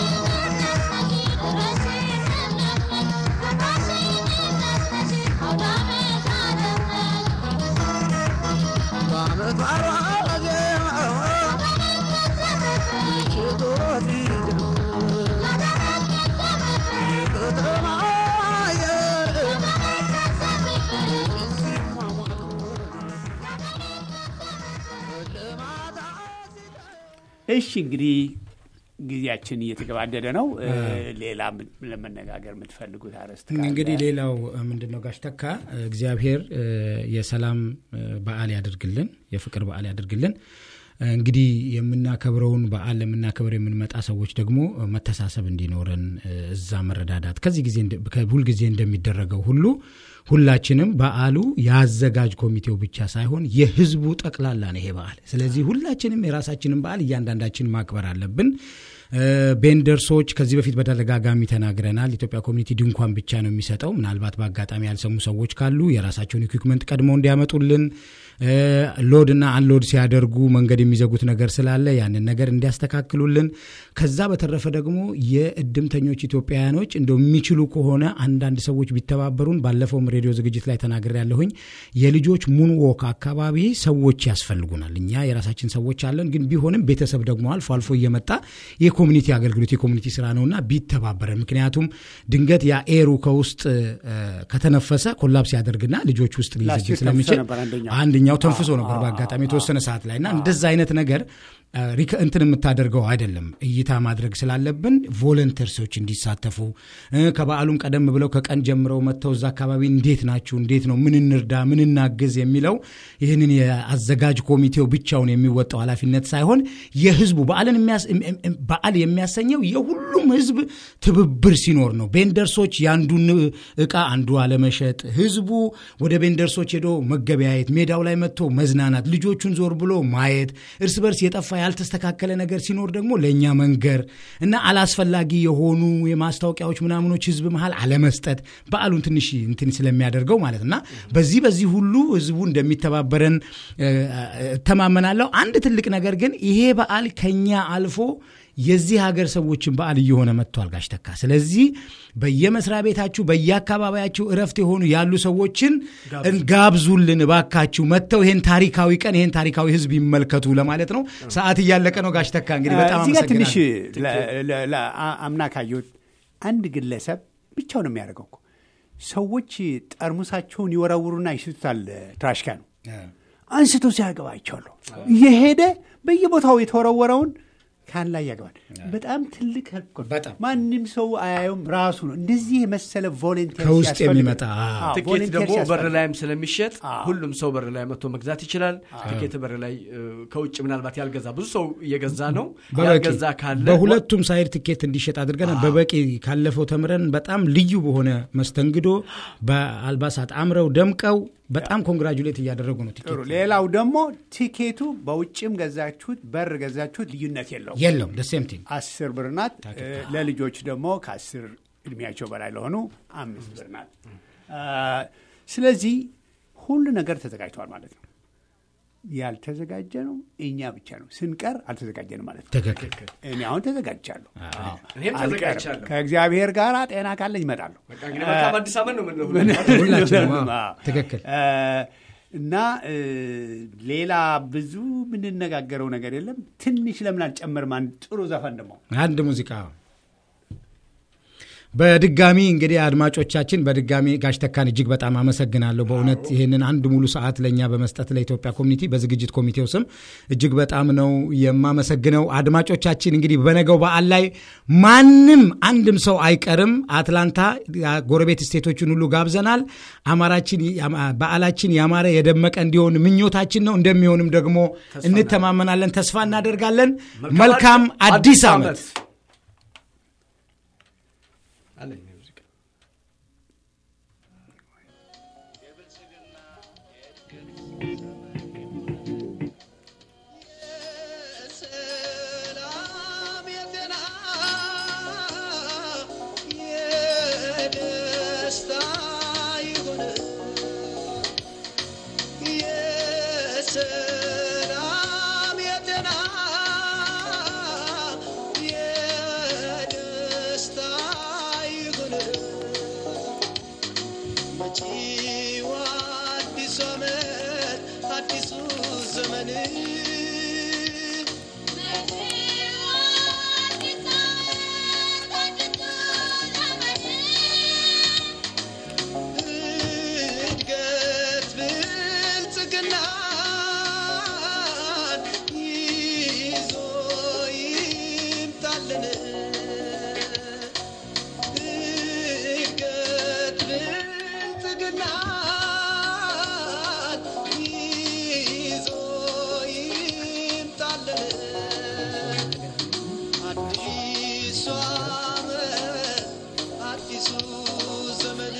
በዓመት አራጌ ምሽቱ ሲደምቅ የከተማ አየር እሺ እንግዲህ ጊዜያችን እየተገባደደ ነው። እ፣ ሌላ ምን- ለመነጋገር የምትፈልጉት አርዕስት ካለ? እንግዲህ ሌላው ምንድን ነው ጋሽ ተካ እግዚአብሔር እ፣ የሰላም እ፣ በዓል ያደርግልን፣ የፍቅር በዓል ያደርግልን። እ፣ እንግዲህ የምናከብረውን በዓል ለምናከብር የምንመጣ ሰዎች ደግሞ እ፣ መተሳሰብ እንዲኖረን እ፣ እዛ መረዳዳት ከዚህ ጊዜ እንደ- ከ- ሁልጊዜ እንደሚደረገው ሁሉ ሁላችንም በዓሉ የአዘጋጅ ኮሚቴው ብቻ ሳይሆን የሕዝቡ ጠቅላላ ነው ይሄ በዓል። ስለዚህ ሁላችንም የራሳችንን በዓል እያንዳንዳችን ማክበር አለብን። እ፣ ቤንደርሶች ከዚህ በፊት በተደጋጋሚ ተናግረናል። ኢትዮጵያ ኮሚኒቲ ድንኳን ብቻ ነው የሚሰጠው። ምናልባት በአጋጣሚ ያልሰሙ ሰዎች ካሉ የራሳቸውን ኢኩዊፕመንት ቀድመው እንዲያመጡልን እ፣ ሎድ እና አንሎድ ሲያደርጉ መንገድ የሚዘጉት ነገር ስላለ ያንን ነገር እንዲያስተካክሉልን። ከዛ በተረፈ ደግሞ የእድምተኞች ኢትዮጵያውያኖች እንደው የሚችሉ ከሆነ አንዳንድ ሰዎች ቢተባበሩን፣ ባለፈውም ሬዲዮ ዝግጅት ላይ ተናግሬ ያለሁኝ የልጆች ሙንዎክ አካባቢ ሰዎች ያስፈልጉናል። እኛ የራሳችን ሰዎች አለን፣ ግን ቢሆንም ቤተሰብ ደግሞ አልፎ አልፎ እየመጣ የኮሚኒቲ አገልግሎት የኮሚኒቲ ስራ ነውና ቢተባበረን። ምክንያቱም ድንገት ያ ኤሩ ከውስጥ እ፣ ከተነፈሰ ኮላፕስ ያደርግና ልጆች ውስጥ ላስት ሊይዝብን ይር ስለሚችል ተንፍሶ ነበር አንደኛው። አንደኛው ተንፍሶ ነበር በአጋጣሚ የተወሰነ ሰዓት ላይ እና እንደዛ አይነት ነገር አ፣ ሪከ- እንትን የምታደርገው አይደለም። እይታ ማድረግ ስላለብን ቮለንተርሶች እንዲሳተፉ እ፣ ከበዓሉም ቀደም ብለው ከቀን ጀምረው መጥተው እዛ አካባቢ እንዴት ናችሁ፣ እንዴት ነው፣ ምን እንርዳ፣ ምን እናግዝ የሚለው ይህንን የአዘጋጅ ኮሚቴው ብቻውን የሚወጣው ኃላፊነት ሳይሆን የህዝቡ በዓልን የሚያስ- እም- እም- በዓል የሚያሰኘው የሁሉም ህዝብ ትብብር ሲኖር ነው። ቤንደርሶች የአንዱን እቃ አንዱ አለመሸጥ፣ ህዝቡ ወደ ቤንደርሶች ሄዶ መገበያየት፣ ሜዳው ላይ መጥቶ መዝናናት፣ ልጆቹን ዞር ብሎ ማየት፣ እርስ በርስ የጠፋ ያልተስተካከለ ነገር ሲኖር ደግሞ ለእኛ መንገር እና አላስፈላጊ የሆኑ የማስታወቂያዎች ምናምኖች ህዝብ መሀል አለመስጠት በዓሉን ትንሽ እንትን ስለሚያደርገው ማለት እና በዚህ በዚህ ሁሉ ህዝቡ እንደሚተባበረን እ፣ እተማመናለሁ። አንድ ትልቅ ነገር ግን ይሄ በዓል ከኛ አልፎ የዚህ ሀገር ሰዎችን በዓል እየሆነ መጥቷል ጋሽ ተካ። ስለዚህ በየመስሪያ ቤታችሁ በየአካባቢያችሁ እረፍት የሆኑ ያሉ ሰዎችን ጋብዙልን ባካችሁ፣ መጥተው ይሄን ታሪካዊ ቀን ይሄን ታሪካዊ ህዝብ ይመልከቱ ለማለት ነው። ሰዓት እያለቀ ነው ጋሽ ተካ። እንግዲህ በጣም እዚህ ጋር ትንሽ አመሰግናለሁ። አምና ካየሁት አንድ ግለሰብ ብቻውን ነው የሚያደርገው እኮ ሰዎች ጠርሙሳቸውን ይወረውሩና ይስቱታል ትራሽ ካኑ አንስቶ ሲያገባቸዋለሁ እየሄደ በየቦታው የተወረወረውን ካን ላይ ያገባል። በጣም ትልቅ help እኮ ነው። በጣም። ማንም ሰው አያየውም። ራሱ ነው እንደዚህ የመሰለ ቮለንቴር ከውስጥ የሚመጣ ትኬት ደግሞ በር ላይም ስለሚሸጥ ሁሉም ሰው በር ላይ መጥቶ መግዛት ይችላል። ትኬት በር ላይ እ፣ ከውጭ ምናልባት ያልገዛ ብዙ ሰው እየገዛ ነው። በበቂ ያልገዛ ካለ በሁለቱም ሳይድ ትኬት እንዲሸጥ አድርገን በበቂ ካለፈው ተምረን በጣም ልዩ በሆነ መስተንግዶ በአልባሳት አምረው ደምቀው በጣም ኮንግራጁሌት እያደረጉ ነው። ጥሩ። ቲኬት ሌላው ደግሞ ቲኬቱ በውጭም ገዛችሁት በር ገዛችሁት ልዩነት የለውም። የለውም ደሴም ቲንግ አስር ብር ናት። እ፣ ለልጆች ደግሞ ከአስር እድሜያቸው በላይ ለሆኑ አምስት ብር ናት። አ፣ ስለዚህ ሁሉ ነገር ተዘጋጅተዋል ማለት ነው። ያልተዘጋጀ ነው እኛ ብቻ ነው። ስንቀር አልተዘጋጀንም ማለት ነው። ትክክል እኔ አሁን ተዘጋጅቻለሁ። እኔም አልቀርም። ተዘጋጅቻለሁ። ከእግዚአብሔር ጋር ጤና ካለኝ እመጣለሁ። በቃ እንግዲህ መልካም አዲስ ዓመት ነው የምንለው። ሁላችንም አዎ፣ አዎ። ትክክል እ፣ እና እ፣ ሌላ ብዙ የምንነጋገረው ነገር የለም። ትንሽ ለምን አልጨምርም? አንድ ጥሩ ዘፈን ደግሞ አንድ ሙዚቃ በድጋሚ እንግዲህ አድማጮቻችን በድጋሚ ጋሽ ተካን እጅግ በጣም አመሰግናለሁ። በእውነት ይህንን አንድ ሙሉ ሰዓት ለእኛ በመስጠት ለኢትዮጵያ ኮሚኒቲ በዝግጅት ኮሚቴው ስም እጅግ በጣም ነው የማመሰግነው። አድማጮቻችን እንግዲህ በነገው በዓል ላይ ማንም አንድም ሰው አይቀርም። አትላንታ ጎረቤት ስቴቶችን ሁሉ ጋብዘናል። አማራችን በዓላችን ያማረ የደመቀ እንዲሆን ምኞታችን ነው። እንደሚሆንም ደግሞ እንተማመናለን፣ ተስፋ እናደርጋለን። መልካም አዲስ ዓመት። አለኝ ሙዚቃ የሰላም የጤና የደስታ ይሁን የሰላም የጤና የደስታ ይሁን መጪው አዲሱ ዓመት አዲሱ ዘመን እድገት ብልጽግናን ይዞ ይምጣልን። እድገት ብልጽግናን ይዞ ይምጣልን። አዲሱ ዓመት አዲሱ ዘመን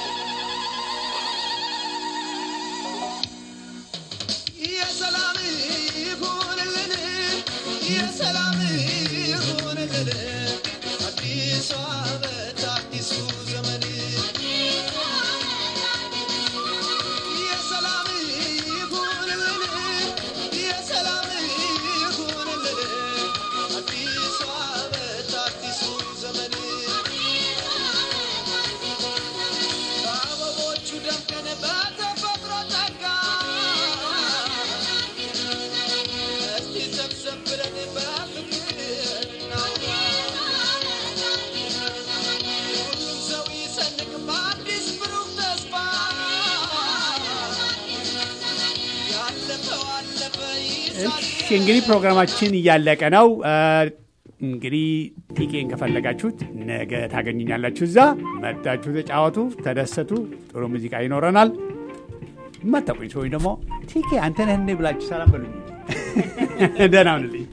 የሰላም ይሁንልን የሰላም ይሁንልን አዲሱ ዓመት አዲሱ ዘመን የሰላም ይሁንልን የሰላም ይሁንልን አዲሱ ዓመት አዲሱ ዘመን በአበቦቹ ደምቀን በተፈጥሮ ጸጋ እስቲ ሰብሰብ ብለን በፍቅር እናውጋ። ሁሉም ሰው ይሰንቅ በአዲስ ብሩህ ተስፋ ያለፈው አለፈ ይሳል እሺ እንግዲህ ፕሮግራማችን እያለቀ ነው። እ፣ እንግዲህ ቲኬን ከፈለጋችሁት ነገ ታገኙኛላችሁ። እዛ መጣችሁ፣ ተጫወቱ፣ ተደሰቱ። ጥሩ ሙዚቃ ይኖረናል። የማታውቁኝ ሰዎች ደግሞ ቲኬ አንተ ነህ እንዴ ብላችሁ ሰላም በሉኝ። ደህና ሁንልኝ።